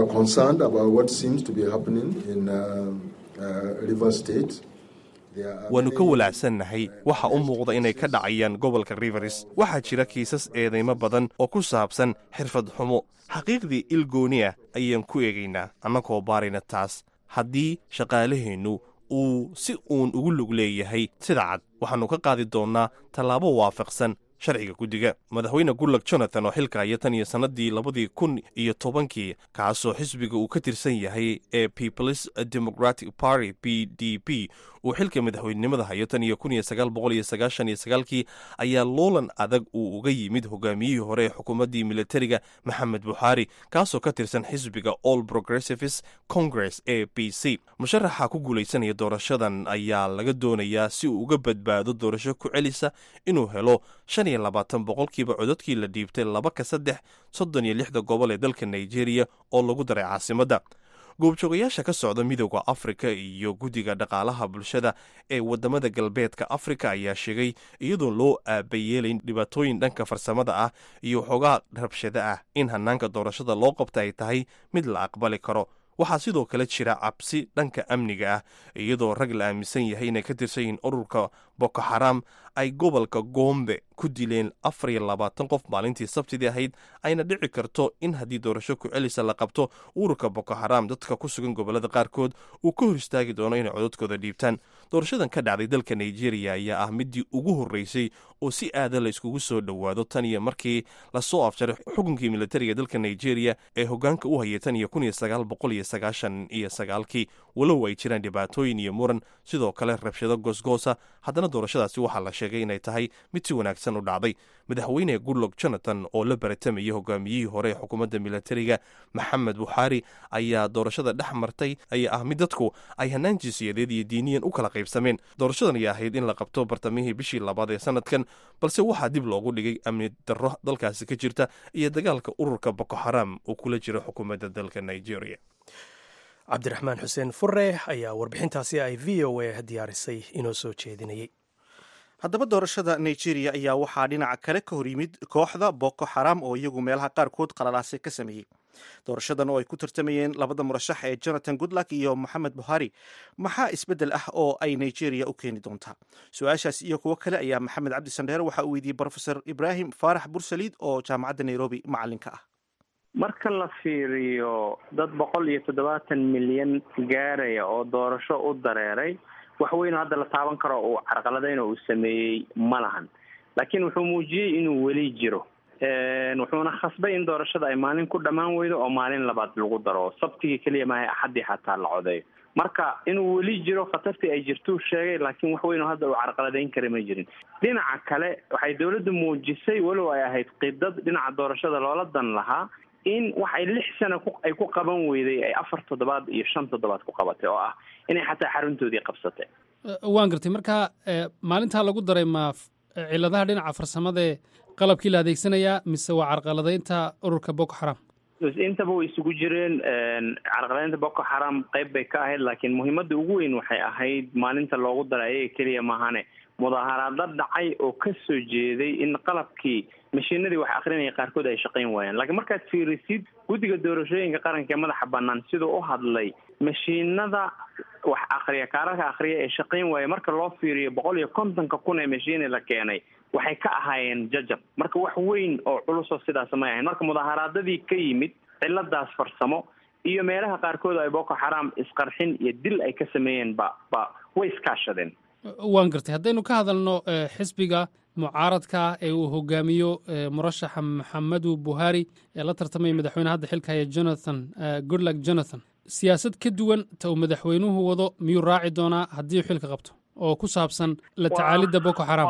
waannu ka walaacsannahay waxa u muuqda inay ka dhacayaan gobolka rivers waxaa jira kiisas eedaymo badan oo ku saabsan xirfad xumo xaqiiqdii il gooni ah ayaan ku eegaynaa annagoo baarayna taas haddii shaqaalaheennu uu si uun ugu lug leeyahay sida cad waxaannu ka qaadi doonnaa tallaabo waafaqsan sharciga guddiga madaxweyne gulag jonathan oo xilka haya tan iyo sannadii labadii kun iyo tobankii kaasoo xisbiga uu ka tirsan yahay ee peoples democratic party p d p uu xilka madaxweynenimada hayo tan iyo kun iyo sagaal boqol iyo sagaashan iyo sagaalkii ayaa loolan adag uu uga yimid hogaamiyihii hore ee xukuumaddii militariga maxamed buxaari kaasoo ka tirsan xisbiga all progressives congress a b c musharaxa ku guulaysanaya doorashadan ayaa laga doonayaa si uu uga badbaado doorasho ku celisa inuu helo shan iyo labaatan boqolkiiba cododkii la dhiibtay laba ka saddex soddon iyo lixda gobol ee dalka nigeria oo lagu daray caasimadda goobjoogayaasha ka socda midooda afrika iyo guddiga dhaqaalaha bulshada ee wadamada galbeedka afrika ayaa sheegay iyadoo loo aabayeelayn dhibaatooyin dhanka farsamada ah iyo xoogaa rabshada ah in hanaanka doorashada loo qabta ay tahay mid la aqbali karo waxaa sidoo kale jira cabsi dhanka amniga ah iyadoo rag la aaminsan yahay inay ka tirsan yihiin ururka boko xaram ay gobolka goombe ku dileen afar iyo labaatan qof maalintii sabtidii ahayd ayna dhici karto in haddii doorasho ku-celisa la qabto ururka boko xaram dadka ku sugan gobolada qaarkood uu ka hor istaagi doono inay cododkooda dhiibtaan doorashadan ka dhacday dalka nigeria ayaa ah midii ugu horreysay oo si aada la iskugu soo dhowaado tan iyo markii lasoo afjaray xukunkii militariga dalka nigeria ee hogaanka u hayay tan iyo kun iyo sagaal boqol iyo sagaashan iyo sagaalkii walow ay jiraan dhibaatooyin iyo muran sidoo kale rabshado goosgoosa haddana doorashadaasi waxaa la sheegay inay tahay mid si wanaagsan u dhacday madaxweyne goodlog jonathan oo la baratamaya hogaamiyihii hore ee xukuumadda militariga maxamed buxaari ayaa doorashada dhex martay ayaa ah mid dadku ay hanaan jinsiyadeed iyo diiniyan u kala qaybsameen doorashadan ayaa ahayd in la qabto bartamihii bishii labaad ee sanadkan balse waxaa dib loogu dhigay amni darro dalkaasi ka jirta iyo dagaalka ururka boko xaram uu kula jiro xukuumadda dalka nigeria cabdiraxmaan xuseen fure ayaa warbixintaasi ay v o a diyaarisay inoo soo jeedinayay haddaba doorashada nigeria ayaa waxaa dhinaca kale ka hor yimid kooxda boko xaram oo iyagu meelaha qaarkood qalalaase ka sameeyey doorashadan oo ay ku tartamayeen labada murashax ee jonathan goodluck iyo moxamed buhari maxaa isbeddel ah oo ay nigeria u keeni doontaa su-aashaas iyo kuwo kale ayaa maxamed cabdi sandheer waxa uu weydiiyey brofesor ibraahim faarax bursaliid oo jaamacadda nairobi macalinka ah marka la fiiriyo dad boqol iyo toddobaatan milyan gaaraya oo doorasho u dareeray wax weyn hadda la taaban karo uu carqaladayna uu sameeyey ma lahan laakiin wuxuu muujiyey inuu weli jiro wuxuuna khasbay in doorashada ay maalin ku dhammaan weydo oo maalin labaad lagu daro sabtigii keliya maaha axaddii xataa la codeeyo marka inuu weli jiro khatartii ay jirtuu sheegay laakiin wax weyn oo hadda uu carqaladayn kara ma jirin dhinaca kale waxay dowladdu muujisay walow ay ahayd qidad dhinaca doorashada loola dan lahaa in wax ay lix sano ay ku qaban weyday ay afar toddobaad iyo shan toddobaad ku qabatay oo ah inay xataa xaruntoodii qabsatay waan gartay marka maalintaa lagu daray ma ciladaha dhinaca farsamadae qalabkii la adeegsanayaa mise waa carqaladaynta ururka boko xaram intaba way isugu jireen carqaladaynta boko xaram qayb bay ka ahayd laakiin muhiimadda ugu weyn waxay ahayd maalinta loogu daray ayaga keliya maahane mudaaharaadla dhacay oo ka soo jeeday in qalabkii mashiinadii wax akrinaya qaarkood ay shaqayn waayeen laakiin markaad fiirisid guddiga doorashooyinka qaranka ee madaxa banaan siduu u hadlay mashiinada wax akriya kaararka akriya ee shaqayn waaya marka loo fiiriyo boqol iyo kontonka kun ee mashiini la keenay waxay ka ahaayeen jajab marka wax weyn oo culusoo sidaas may ahayn marka mudaaharaadadii ka yimid ciladaas farsamo iyo meelaha qaarkood ay boko xaram isqarxin iyo dil ay ka sameeyeen ba ba way iskaashadeen waan gartay haddaynu ka hadalno xisbiga mucaaradka ee uu hogaamiyo murashaxa maxamedu buhari ee la tartamaya madaxweyne hadda xilka haya jonathan goodluck jonathan siyaasad ka duwan ta uu madaxweynuhu wado miyuu raaci doonaa haddii uu xilka qabto oo ku saabsan la tacaalidda boko xaram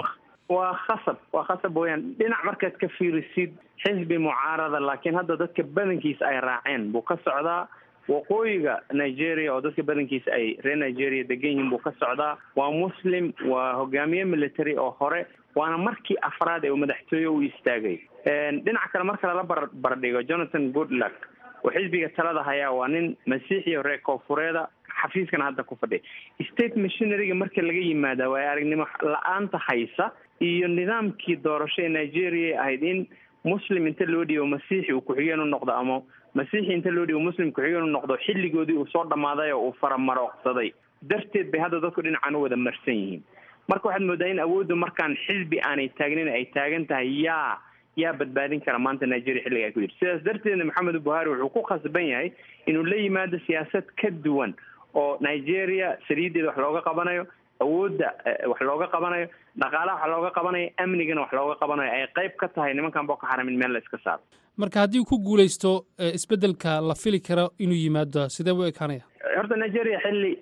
waa khasab waa khasab weyaan dhinac markaad ka fiirisid xisbi mucaarada laakiin hadda dadka badankiisa ay raaceen buu ka socdaa waqooyiga nigeria oo dadka badankiisa ay reer nigeria degan yihiin buu ka socdaa waa muslim waa hogaamiye military oo hore waana markii afraad ee uu madaxtooye u istaagay dhinaca kale marka lala bar bardhigo jonathan goodluck oo xisbiga talada hayaa waa nin masiixiyo reer koonfureeda xafiiskana hadda ku fadhiya state machineryga marka laga yimaada waay aragnimo la-aanta haysa iyo nidaamkii doorasho ee nigeria ahayd in muslim inta loo dhiibo masiixi uu ku-xigeen u noqdo ama masiixi inta loo dhiibo muslim ku-xigeen u noqdo xilligoodii uu soo dhammaaday oo uu faramarooqsaday darteed bay hadda dadku dhinacan u wada marsan yihiin marka waxaad moodaa in awooddu markaan xisbi aanay taagnin ay taagan tahay yaa yaa badbaadin kara maanta nigeria xilliga ay ku jirto sidaas darteedna maxamed buhari wuxuu ku khasban yahay inuu la yimaado siyaasad ka duwan oo nigeria saliideeda wax looga qabanayo awoodda wax looga qabanayo dhaqaalaha wax looga qabanayo amnigana wax looga qabanayo ay qayb ka tahay nimankan boko xaram in meel la iska saaro marka haddii ku guulaysto isbeddelka la fili karo inuu yimaado sidee u ekaanaya horta nigeria xilli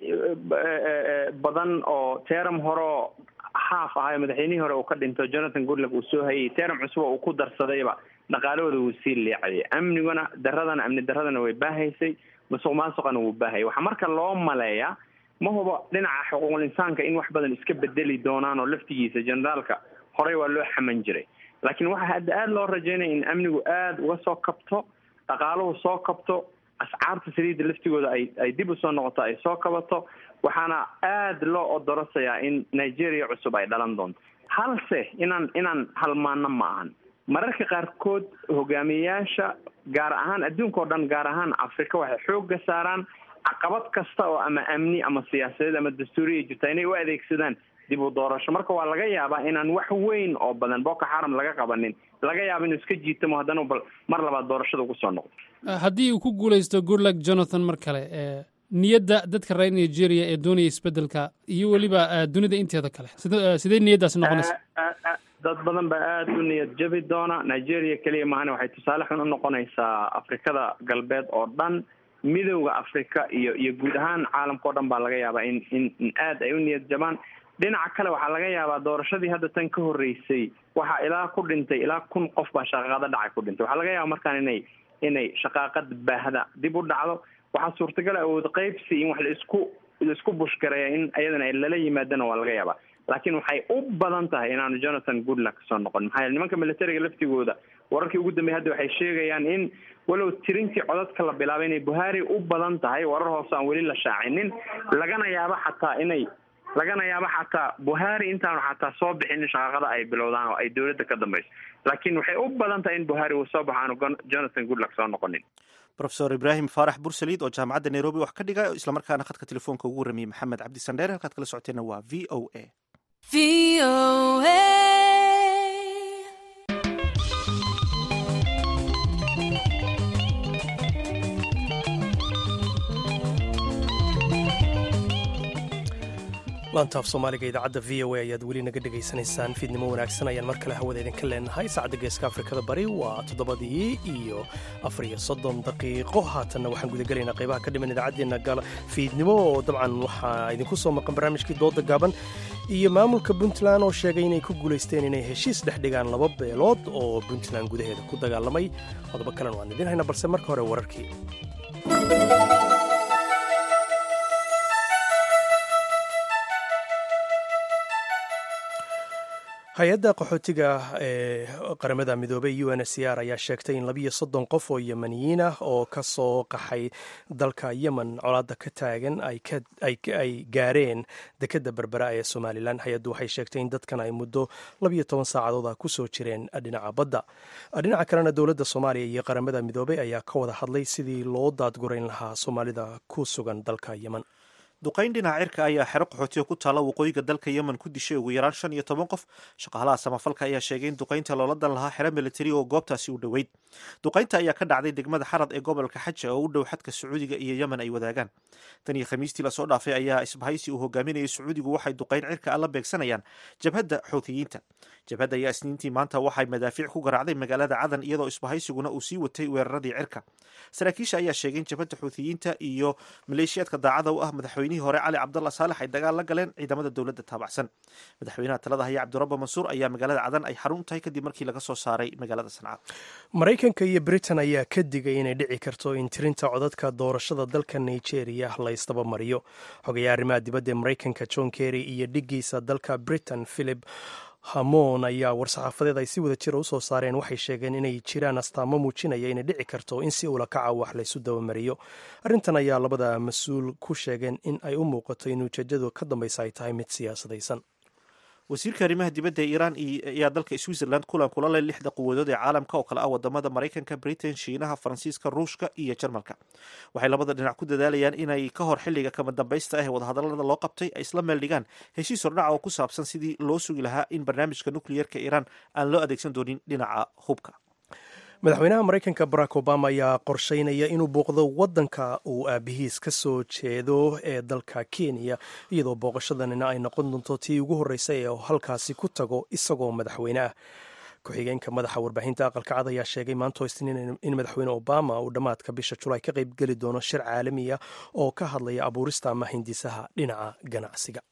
badan oo teram horeo haaf ahayo madaxweynihii hore uu ka dhinto jonathan goodluck uu soo hayay teram cusub oo uu ku darsadayba dhaqaalahooda wuu sii liicayay amniguna daradana amni daradana way baahaysay musuq maasuqana wuu baahayay waxaa marka loo maleeyaa ma hubo dhinaca xuquuqul insaanka in wax badan iska bedeli doonaan oo laftigiisa generaalka horey waa loo xaman jiray laakiin waxaa hadda aada loo rajeynaya in amnigu aada uga soo kabto dhaqaaluhu soo kabto ascaarta saliidda laftigooda ay ay dib usoo noqoto ay soo kabato waxaana aada loo odorosayaa in nigeria cusub ay dhalan doonto halse inaan inaan halmaano ma ahan mararka qaarkood hogaamiyeyaasha gaar ahaan adduunka o dhan gaar ahaan africa waxay xoogga saaraan caqabad kasta oo ama amni ama siyaasadeed ama dastuuriya jirta inay u adeegsadaan dib u doorasho marka waa laga yaabaa inaan wax weyn oo badan boko xaram laga qabanin laga yaaba inuu iska jiitamo haddana bal mar labaad doorashada ugu soo noqdo haddii uu ku guulaysto goodluck jonathan mar kale niyadda dadka reer nigeria ee doonaya isbeddelka iyo weliba dunida inteeda kale sidee niyaddaasi noqonaysa dad badan baa aada u niyad jabi doona nigeria keliya maahane waxay tusaale xun u noqonaysaa afrikada galbeed oo dhan midowda africa iyo iyo guud ahaan caalamka o dhan baa laga yaabaa in in in aada ay u niyad jabaan dhinaca kale waxaa laga yaabaa doorashadii hadda tan ka horreysay waxaa ilaa ku dhintay ilaa kun qof baa shaqaaqada dhacay ku dhintay waxaa laga yaaba markaan inay inay shaqaaqada baahda dib u dhacdo waxaa suurtagal awood qaybsi in wax laisku laisku bushgareeya in ayadana ay lala yimaadana waa laga yaabaa laakiin waxay u badan tahay inaanu jonathan goodluck soo noqon maxaa yeele nimanka militariga laftigooda wararkii ugu dambeeyay hadda waxay sheegayaan in walow tirintii codadka la bilaabay inay buhari u badan tahay warar hoose aan weli la shaacinin lagana yaabo xataa inay lagana yaabo xataa buhari intaanu xataa soo bixin in shaqaaqada ay bilowdaan oo ay dowladda ka dambayso laakiin waxay u badan tahay in buhari uu soo baxo aanu jonathan goodluck soo noqonin rofesor ibraahim faarax bursaliid oo jaamacadda nairobi wax ka dhiga islamarkaana khadka telefoonka ugu warramiyey maxamed cabdi sandheer halkaad kala socoteenna waa v o a laantaaf soomaaliga idaacadda v o a ayaad weli naga dhegaysanaysaan fiidnimo wanaagsan ayaan mar kale hawada idinka leenahay saacadda geeska afrikada bari waa toddobadii iyo afar iyo soddon daqiiqo haatanna waxaan gudagelaynaa qaybaha ka dhiman idaacaddeenna gal fiidnimo oo dabcan waxaa idinku soo maqan barnaamijkii dooda gaaban iyo maamulka puntland oo sheegay inay ku guulaysteen inay heshiis dhex dhigaan laba beelood oo puntland gudaheeda ku dagaalamay qodobo kalena waan idin haynaa balse marka hore wararkii hay-adda qaxootiga ee qaramada midoobey u n c r ayaa sheegtay in labiyo soddon qof oo yemaniyiin ah oo ka soo qaxay dalka yemen colaadda ka taagan ay gaareen dekedda berbera ee somalilan hay-addu waxay sheegtay in dadkan ay muddo labiyo toban saacadood ah ku soo jireen dhinaca badda dhinaca kalena dowladda soomaaliya iyo qaramada midoobey ayaa ka wada hadlay sidii loo daadgurayn lahaa soomaalida ku sugan dalka yemen duqayn dhinaca cirka ayaa xero qaxootiga ku taalla waqooyiga dalka yemen ku dishay ugu yaraan shan iyo toban qof shaqaalaha samafalka ayaa sheegay in duqaynta loola dan lahaa xero militari oo goobtaasi u dhoweyd duqaynta ayaa ka dhacday degmada xarad ee gobolka xaja oo u dhow xadka sacuudiga iyo yemen ay wadaagaan tan iyo khamiistii lasoo dhaafay ayaa isbahaysi uu hogaaminayay sacuudigu waxay duqayn cirka alla beegsanayaan jabhadda xoutiyiinta jabhadda ayaa isniintii maanta waxay madaafiic ku garaacday magaalada cadan iyadoo isbahaysiguna uu sii watay weeraradii cirka saraakiisha ayaa sheegay in jabhadda xuutiyiinta iyo maleeshiyaadka daacada u ah madaxweyne madaxweynihii hore cali cabdalla saalex ay dagaal la galeen ciidamada dowladda taabacsan madaxweynaha talada haya cabdirabbo mansuur ayaa magaalada cadan ay xarun tahay kadib markii laga soo saaray magaalada sanca maraykanka iyo britain ayaa ka digay inay dhici karto in tirinta codadka doorashada dalka nigeria la ysdabamariyo xogayaa arrimaha dibadda ee maraykanka john kerry iyo dhigiisa dalka britain philip hamoon ayaa war-saxaafadeed ay si wada jira u soo saareen waxay sheegeen inay jiraan astaamo muujinaya inay dhici karto in si ulakaca wax laysu dabamariyo arrintan ayaa labada mas-uul ku sheegeen in ay u muuqato in ujeedadu ka dambaysa ay tahay mid siyaasadaysan wasiirka arrimaha dibadda ee iiraan ayaa dalka switzerland kulan kula leh lixda quwadood ee caalamka oo kale ah wadamada maraykanka britain shiinaha faransiiska ruushka iyo jarmalka waxay labada dhinac ku dadaalayaan inay ka hor xilliga kama dambaysta ah ee wadahadalada loo qabtay ay isla meel dhigaan heshiis hordhaca oo ku saabsan sidii loo sugi lahaa in barnaamijka nukliyerka iiraan aan loo adeegsan doonin dhinaca hubka madaxweynaha maraykanka barack obama ayaa qorsheynaya inuu booqdo wadanka uu aabihiis ka soo jeedo ee dalka kenya iyadoo booqashadanina ay noqon doonto tii ugu horreysay ee halkaasi ku tago isagoo madaxweyne ah ku-xigeenka madaxa warbaahinta aqalka cad ayaa sheegay maanto isniin in madaxweyne obama uu dhammaadka bisha julaay ka qayb geli doono shir caalami ah oo ka hadlaya abuurista ama hindisaha dhinaca ganacsiga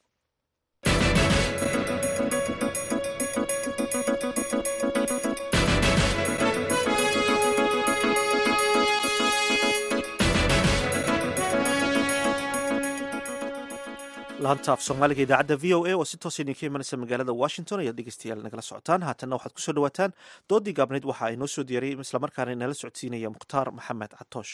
laanta af soomaaliga idaacadda v o a oo si toos idinka imanaysa magaalada washington ayaad dhegeystayaal nagala socotaan haatanna waxaad kusoo dhawaataan doodii gaabnayd waxa ay noo soo diyaariyay islamarkaana inala socodsiinaya mukhtaar maxamed catoosh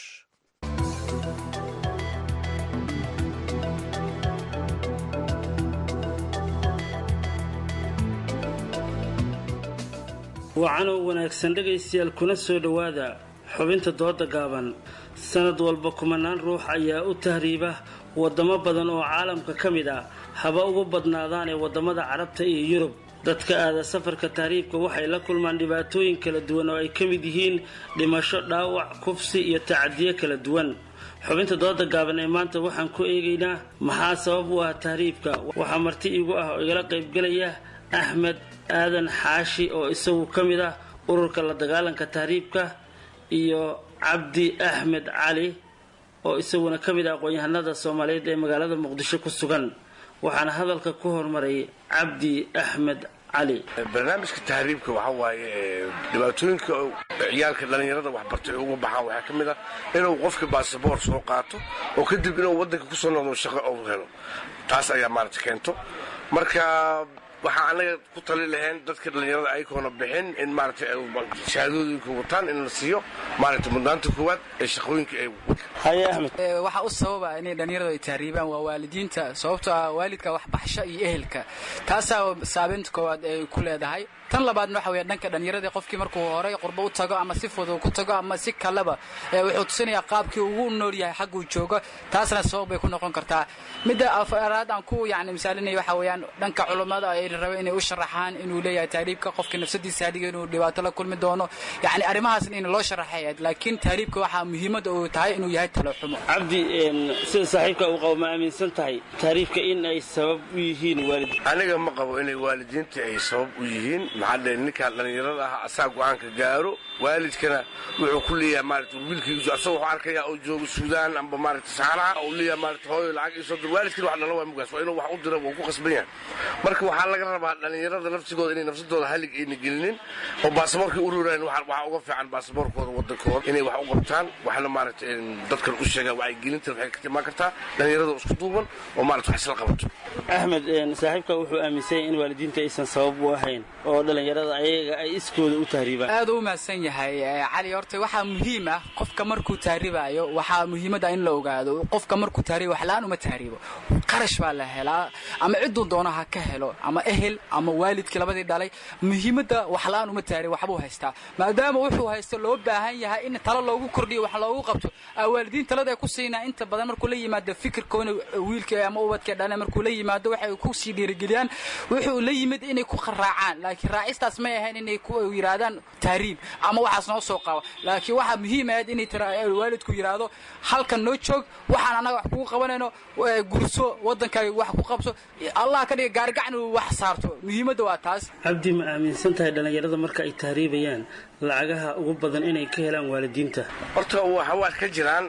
wacanoo wanaagsan dhegaystayaal kuna soo dhowaada xubinta dooda gaaban sanad walba kumanaan ruux ayaa u tahriiba wadamo badan oo caalamka ka mid ah haba ugu badnaadaan ee wadamada carabta iyo yurub dadka aada safarka tahriibka waxay la kulmaan dhibaatooyin kala duwan oo ay ka mid yihiin dhimasho dhaawac kufsi iyo tacadiyo kala duwan xubinta dooda gaaban ee maanta waxaan ku eegaynaa maxaa sabab u ah tahriibka waxaa marti iigu ah oo igala qaybgelaya axmed aadan xaashi oo isagu ka mid ah ururka la dagaalanka tahriibka iyo cabdi axmed cali oo isaguna ka mid ah aqoon-yahanada soomaaliyeed ee magaalada muqdisho ku sugan waxaana hadalka ku hormaray cabdi axmed cali barnaamijka tahriibka waxaa waaye dhibaatooyinka ciyaalka dhallinyarada waxbartay ay uga baxaan waxaa ka mid ah inuu qofka baasaboor soo qaato oo kadib inuu waddanka kusoo noqdo shaqo uu helo taas ayaa maarata keento marka waxaa anaga ku tali lahayn dadka dhallinyarada aykoona bixin in maaragtay shahaadooyinka wataan in la siiyo maaragtay mudnaanta koowaad ee shaqooyinka ay haye axmed waxaa u sababa inay dhallinyaradu ay tahriibaan waa waalidiinta sababtoo ah waalidka waxbaxsho iyo ehelka taasaa saabeynta koowaad ay ku leedahay tan labaadna waxa weya dhanka dhallinyaradii qofkii markuu horey qurbo u tago ama si fudud ku tago ama si kaleba wuxuu tusinayaa qaabkii ugu nool yahay xagguu joogo taasna sabab bay ku noqon kartaa midda afaraad aan ku yani misaalinaya waxa weeyaan dhanka culummada ay raba inay u sharaxaan inuu leeyahay tahriibka qofka nafsadiisa hadiga inuu dhibaato la kulmi doono yani arrimahaasna in loo sharaxay laakiin tahriibka waxaa muhiimadda uu tahay inuu yahay talo xumo cabdi sida saaxiibka uu qabo ma aaminsan tahay tahriibka in ay sabab u yihiin waalid aniga ma qabo inay waalidiinta ay sabab u yihiin maxaa dhe ninkaan dhallinyarada ah asaa go-aanka gaaro waalidkana wuxuu ku leeyahay maarata wiilkiisu asagoo wuxuu arkayaa oo joogo suudaan amba maarata saxaraha uu leeyahay maarata hooyo lacag isoo dir waalidkina wax dhala waa mugaas waa inuu wax u dira wuu ku qasban yahay marka waxaa laga rabaa dhallinyarada nafsigooda inay nafsadooda halig ayna gelinin oo baasaboorkii u ruraan waxaa uga fiican baasaboorkooda wadankooda inay wax u qabtaan waxna maarata dadkan u sheegaan wacyigelintan waxay ka timaan kartaa dhallinyarada isku duuban oo maarata wax isla qabato axmed saaxiibka wuxuu aaminsan yahay in waalidiinta aysan sabab u ahayn oo dhallinyarada ayaga ay iskooda u tahriibaan aad u mahadsan yahay cali horta waxaa muhiim ah qofka markuu tahriibayo waxaa muhiimadda in la ogaado qofka markuu tahriibo waxla-aan uma tahriibo qarash baa la helaa ama cidduu doono ha ka helo ama ehel ama waalidkii labadii dhalay muhiimadda waxla-aan uma tahriibo waxbuu haystaa maadaama wuxuu haysto loo baahan yahay in talo loogu kordhiyo wax loogu qabto waalidiin talada ay ku siinaa inta badan markuu la yimaado fikirkoona wiilka ama ubadka dhale markuu la yimaado waxay ku sii dhiirigeliyaan wuxuu la yimid inay ku raacaan laakiin raacistaas may ahayn inay ku yidhaahdaan tahriib ama waxaas noo soo qaba laakiin waxaa muhiim ahayd inay waalidku yidhaahdo halkan noo joog waxaan annaga wax kugu qabanayno gurso waddankaaga wax ku qabso allah ka dhiga gaargacan uu wax saarto muhiimadda waa taas cabdi ma aaminsan tahay dhallinyarada marka ay tahriibayaan lacagaha ugu badan inay ka helaan waalidiinta horta waa ka jiraan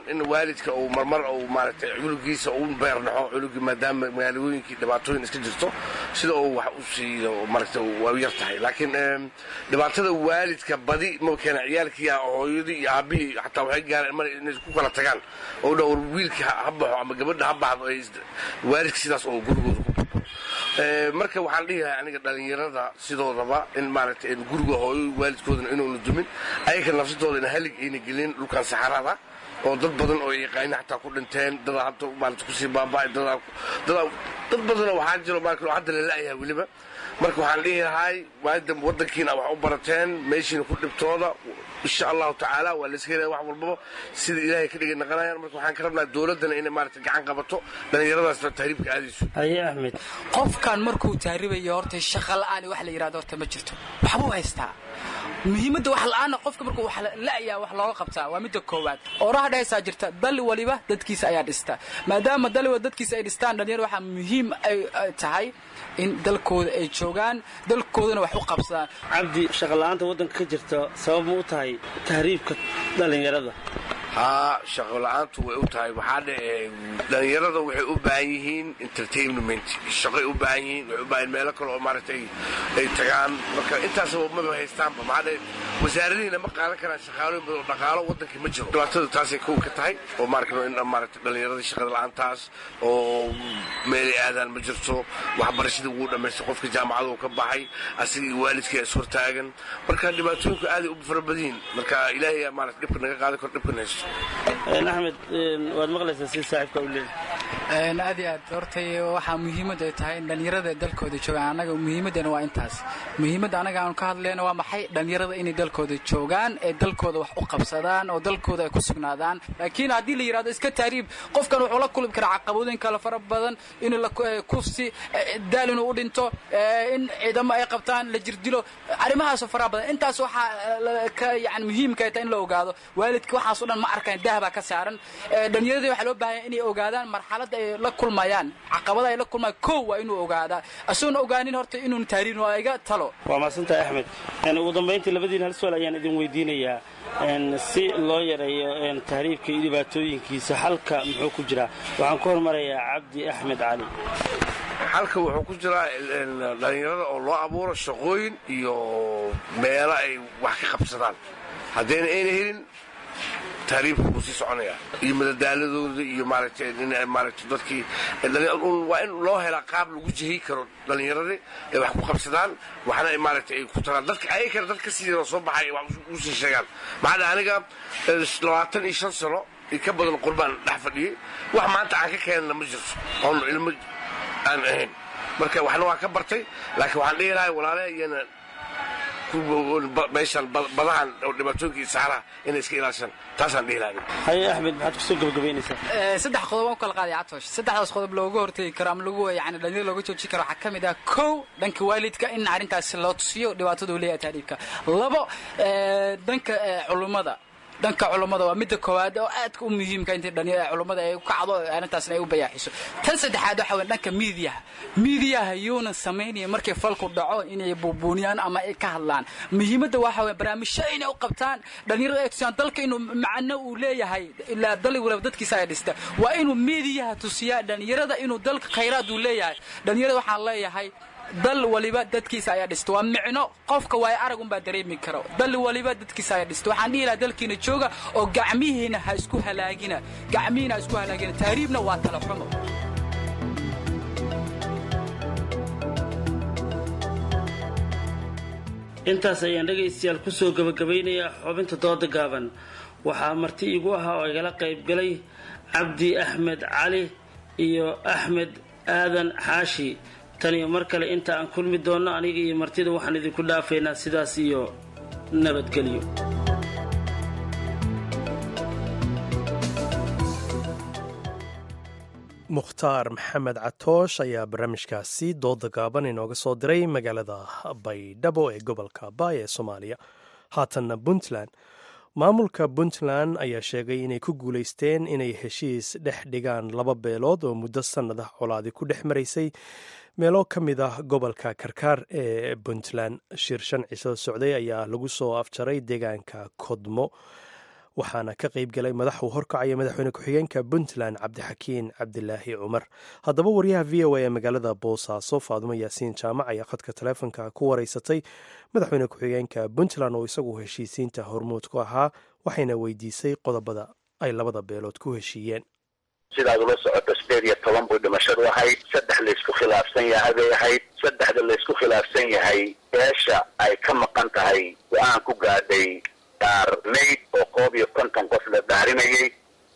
in waalidka uu marmar uu maaragtay cunugiisa uu beer dhaxo cunugii maadaama magaalooyinkii dhibaatooyin iska jirto sida uu wax u siiyo maaragtay waa yar tahay laakiin dhibaatada waalidka badi ma keena ciyaalkii hooyadii iyo aabihii xataa waxay gaareen mar inay ku kala tagaan oo dha war wiilka ha baxo ama gabadha ha baxdo ay waalidka sidaas oo gurigooda ku burburo marka waxaan dhihi lahay aniga dhallinyarada sidoodaba in maaragtay guriga hooyo waalidkoodana inuuna dumin ayaka nafsadooda ina halig ayna gelin dhulkan saxarada oo dad badan oo yaqaani xataa ku dhinteen dada hadda maarata kusii baaba'ay dad badanoo waxaa jiro maarata hadda la la'yahay weliba marka waxaan dhihi lahay maadam waddankiina wax u barateen meeshiina ku dhibtooda insha allahu tacaala waa layska helaya wax walbaba sida ilaahay ka dhigay naqanayaan marka waxaan ka rabnaa dowladdana inay maarata gacan qabato dhallinyaradaasna tahriibka aadayso haye axmed qofkan markuu tahriibayo horta shaqa la'aan wax la yidhahdo horta ma jirto waxbuu haystaa muhiimadda wax la'aana qofka markuu wax la'yaa wax looga qabtaa waa midda koowaad ooraha dhehaysaa jirta dali waliba dadkiisa ayaa dhista maadaama dali waliba dadkiisa ay dhistaan dhalinyar waxaa muhiim ay tahay in dalkooda ay joogaan dalkoodana wax u qabsadaan cabdi shaqola'aanta waddanka ka jirta sabab ma u tahay tahriibka dhallinyarada haa shaqo la-aantu way u tahay waxaa dhe dhallinyarada waxay u baahan yihiin entertainment shaqay u baahan yihiin waxay u baahan meelo kale oo maaragtay ay tagaan marka intaasaba maba haystaanba maxaa dhe wasaaradihiina ma qaadan karaan shaqaalooyin badan oo dhaqaalo waddankii ma jiro dhibaatada taasay kow ka tahay oo maarkano in maaragtay dhallinyarada shaqada la-aantaas oo meelay aadaan ma jirto waxbarashadii wuu dhammaystay qofka jaamacada uu ka baxay asigii waalidkii is hortaagan marka dhibaatooyinku aaday u fara badan yihiin marka ilaahay maarata dhibka naga qaadan karo dhibkan haysto axmed waad maqlaysaa si saaxiibka u leeyahay aad iyo aad hortay waxaa muhiimad ay tahay in dhallinyarada dalkooda joogaan annaga muhiimaddana waa intaas muhiimadda annaga aanu ka hadlayna waa maxay dhallinyarada inay dalkooda joogaan ee dalkooda wax u qabsadaan oo dalkooda ay ku sugnaadaan laakiin haddii la yidhahdo iska taariib qofkan wuxuu la kulmi karaa caqabooyin kale fara badan in kufsi daal inuu u dhinto in ciidamo ay qabtaan la jirdilo arrimahaasoo faraha badan intaas waxaa ka yani muhiimka ay tahay in la ogaado waalidka waxaas o dhan ma arkaan dahabaa ka saaran dhallinyaradii waxaa loo baahanya inay ogaadaan marxaladda ay la kulmayaan caqabada ay la kulmayaan kow waa inuu ogaadaa isagoona ogaanin horta inuun taariin waa iga talo waa mahadsantahay axmed ugu dambayntii labadiin hal su-aal ayaan idin weydiinayaa si loo yareeyo tahriibka iyo dhibaatooyinkiisa xalka muxuu ku jiraa waxaan ku hormarayaa cabdi axmed cali xalka wuxuu ku jiraa dhallinyarada oo loo abuuro shaqooyin iyo meelo ay wax ka qabsadaan haddayna ayna helin tahriibka wuu sii soconayaa iyo madadaaladooda iyo maaragtay in maaragtay dadkii waa in loo helaa qaab lagu jihay karo dhallinyaradii ay wax ku qabsadaan waxna ay maaragtay ay ku tagaan dadka ay kale dad ka sii yaroo soo baxay wax u sii sheegaan maxaa dhaha aniga labaatan iyo shan sano iyo ka badan qurbaan dhex fadhiyey wax maanta aan ka keenana ma jirto oon ilmo aan ahayn marka waxna waa ka bartay laakiin waxaan dhihi lahay walaalaha iyana meeshan badahan oo dhibaatooyinkii saxaraha inay iska ilaashaan taasaan dhihi lahay haye axmed maxaad kusoo gabagabaynaysaa saddex qodob aan ku kala qaaday catoosh saddexdaas qodob looga hortegi karo ama lagu yani dhalinyada looga joojin karo waxaa ka mid ah kow dhanka waalidka in arrintaas loo tusiyo dhibaatada uu leeyahay taariibka labo dhanka culummada dhanka culummada waa midda koowaad oo aadka u muhiimka inta culummada ay kacdo arrintaasna ay u bayaaxiso tan saddexaad waxa weye dhanka miidiyaha miidiyaha yuuna samaynaya markay falku dhaco inay buubuuniyaan ama ay ka hadlaan muhiimadda waxa weye barnaamijyo inay u qabtaan dhallinyarada ay tusiyaan dalka inuu macno uu leeyahay ilaa dali waliba dadkiisa ay dhista waa inuu miidiyaha tusiyaa dhallinyarada inuu dalka khayraad uu leeyahay dhallinyarada waxaan leeyahay dal waliba dadkiisa ayaa dhista waa micno qofka waayo arag unbaa dareemi karo dal waliba dadkiisa ayaa dhista waxaan dhihi lahaa dalkiina jooga oo gacmihiina ha isku halaagina gacmihiina ha isku halaagina taariibna waa tala xumo intaas ayaan dhegaystayaal kusoo gabagabaynayaa xubinta dooda gaaban waxaa marti igu ahaa oo igala qaybgalay cabdi axmed cali iyo axmed aadan xaashi tan iyo mar kale inta aan kulmi doonno aniga iyo martida waxaan idinku dhaafaynaa sidaas iyo nabadgelyo mukhtaar maxamed catoosh ayaa barnaamijkaasi dooda gaaban inooga soo diray magaalada baydhabo ee gobolka baay ee soomaaliya haatanna puntland maamulka puntland ayaa sheegay inay ku guulaysteen inay heshiis dhex dhigaan laba beelood oo muddo sannada colaadi ku dhex maraysay meelo ka mid ah gobolka karkaar ee puntland shir shan ciso socday ayaa lagu soo afjaray deegaanka kodmo waxaana ka qayb galay madax uu horkacaya madaxweyne ku-xigeenka puntland cabdixakiin cabdilaahi cumar haddaba wariyaha v o a ee magaalada boosaaso faadumo yaasiin jaamac ayaa khadka taleefonka ku wareysatay madaxweyne ku-xigeenka puntland oo isagu heshiisiinta hormuud ku ahaa waxayna weydiisay qodobada ay labada beelood ku heshiiyeen sidaad ula socoto sideed iyo toban buu dhimashadu ahayd saddex laysku khilaafsan yahay bay ahayd saddexda laysku khilaafsan yahay beesha ay ka maqan tahay go-aan ku gaadhay dhaarmayd oo koob iyo konton qof la dhaarinayay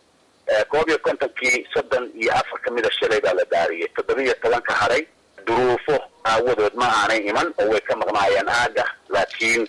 koob iyo kontonkii soddon iyo afar ka mida shalay baa la dhaariyay toddoba iyo tobanka haray duruufo aawadood ma aanay iman oo way ka maqnaayeen aaga laakiin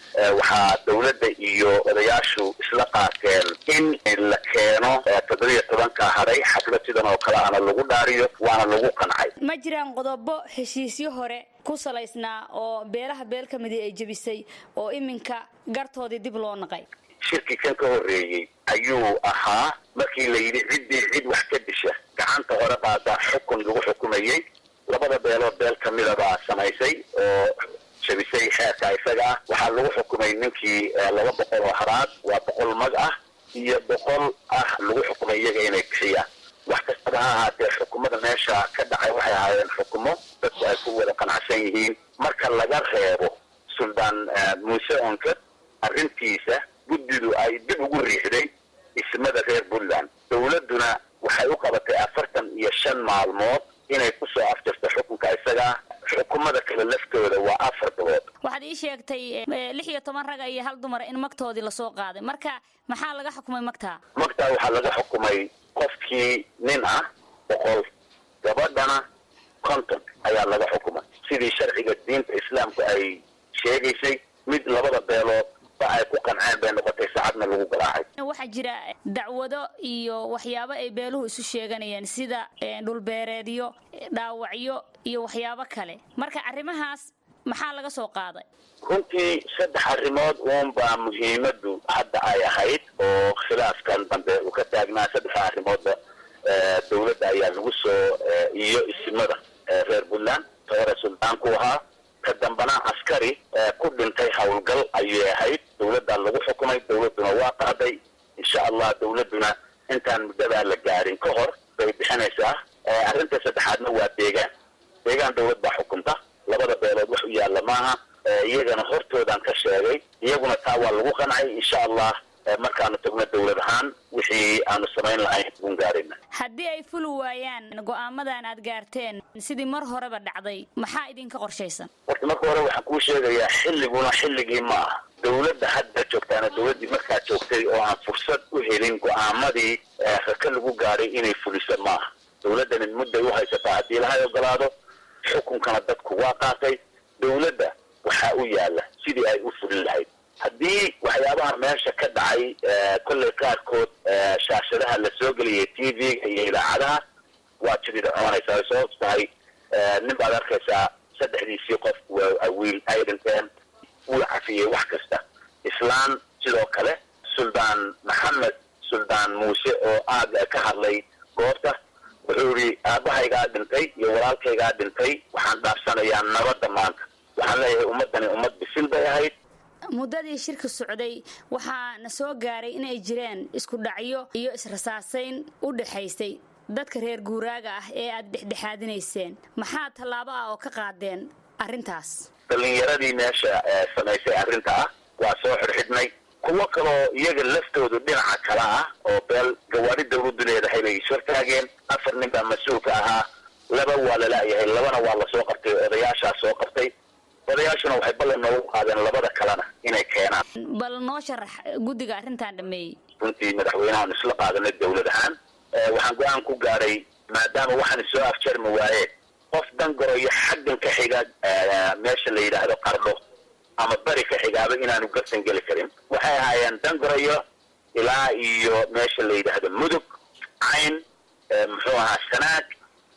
waxaa dawladda iyo odayaashu isla qaateen in la keeno toddoba iyo tobanka haray xaflad sidan oo kale ana lagu dhaariyo waana lagu qancay ma jiraan qodobo heshiisyo hore ku salaysnaa oo beelaha beel ka midii ay jebisay oo iminka gartoodii dib loo naqay shirkii kan ka horreeyey ayuu ahaa markii la yidhi ciddii cid wax ka disha gacanta hore baadaa xukun lagu xukumayey labada beelood beel kamida baa samaysay oo jabisay xeerka isaga ah waxaa lagu xukumay ninkii laba boqol oo haraad waa boqol mag ah iyo boqol ah lagu xukumay iyaga inay bixiyaan wax kastaba ha ahaatee xukumada meesha ka dhacay waxay ahaayeen xukumo dadku ay ku wada qanacsan yihiin marka laga reebo suldaan muuse onkad arrintiisa guddidu ay dib ugu riixday ismada reer puntland dawladduna waxay u qabatay afartan iyo shan maalmood inay kusoo afjarto xukunka isagaa xukumada kale laftooda waa afar bilood waxaad ii sheegtay lix iyo toban raga iyo hal dumara in magtoodii lasoo qaaday marka maxaa laga xukumay magtaa magtaa waxaa laga xukumay qofkii nin ah boqol gabadhana konton ayaa laga xukumay sidii sharciga diinta islaamku ay sheegaysay mid labada beelood ba ay ku qanceen bay noqotay saacadna lagu garaacay waxaa jira dacwado iyo waxyaabo ay beeluhu isu sheeganayeen sida dhulbeereedyo dhaawacyo iyo waxyaabo kale marka arrimahaas maxaa laga soo qaaday runtii saddex arrimood uunbaa muhiimadu hadda ay ahayd oo khilaafkan dambe uu ka taagnaa saddexa arrimoodba dawladda ayaa lagu soo iyo isimada reer puntland toore suldaanku ahaa ka dambana askari ku dhintay howlgal ayay ahayd dawladdaa lagu xukumay dawladduna waa qaaday insha allah dawladduna intaan muddadaa la gaarin ka hor bay bixinaysaa arrinta saddexaadna waa deegaan deegaan dawlad baa xukunta labada beelood wax u yaalla maaha iyagana hortoodaan ka sheegay iyaguna taa waa lagu qancay insha allah markaanu tagno dawlad ahaan wixii aanu samayn lahayn uun gaarayna haddii ay fuli waayaan go'aamadan aad gaarteen sidii mar horeba dhacday maxaa idinka qorshaysan horta marka hore waxaan kuu sheegayaa xilliguna xilligii ma aha dawladda hadda joogtaana dawladdii markaa joogtay oo aan fursad u helin go'aamadii raka lagu gaaray inay fuliso maaha dawladdani mudday u haysataa haddii lahay ogolaado xukunkana dadku waa qaatay dawladda waxaa u yaalla sidii ay u fulin lahayd haddii waxyaabaha meesha ka dhacay kolley qaarkood shaashadaha la soo geliyay t v-ga iyo idaacadaha waa jidida coonaysaa sababto tahay nin baad arkaysaa saddexdiisii qof wiil ay dhinteen wuu cafiyey wax kasta islaan sidoo kale suldaan maxamed suldaan muuse oo aad ka hadlay goobta wuxuu yidhi aabahaygaa dhintay iyo walaalkaygaa dhintay waxaan dhaafsanayaa nabadda maanta waxaan leeyahay ummaddani ummad bisil bay ahayd muddadii shirka socday waxaa na soo gaaray inay jireen isku dhacyo iyo israsaasayn u dhexaysay dadka reer guuraaga ah ee aad dhexdhexaadinayseen maxaa tallaabo ah oo ka qaadeen arrintaas dhallinyaradii meesha samaysay arrinta ah waa soo xidhxidhnay kuwo kaloo iyaga laftoodu dhinaca kale ah oo beel gawaari dawladdu leedahay bay ishortaageen afar nin baa mas-uulka ahaa laba waa lala'yahay labana waa lasoo qabtay odayaashaa soo qabtay odayaashuna waxay ballan noogu qaadeen labada kalena inay keenaan bal noo sharax guddiga arrintan dhameeyey runtii madaxweynahan isla qaadanay dawlad ahaan waxaan go-aan ku gaaray maadaama waxaan soo afjarmi waayeen qof dangoroyo xaggan ka xiga meesha la yidhaahdo qardho ama beri ka xigaaba inaanu garsan geli karin waxay ahaayeen dangoroyo ilaa iyo meesha la yidhaahdo mudug cayn muxuu ahaa sanaag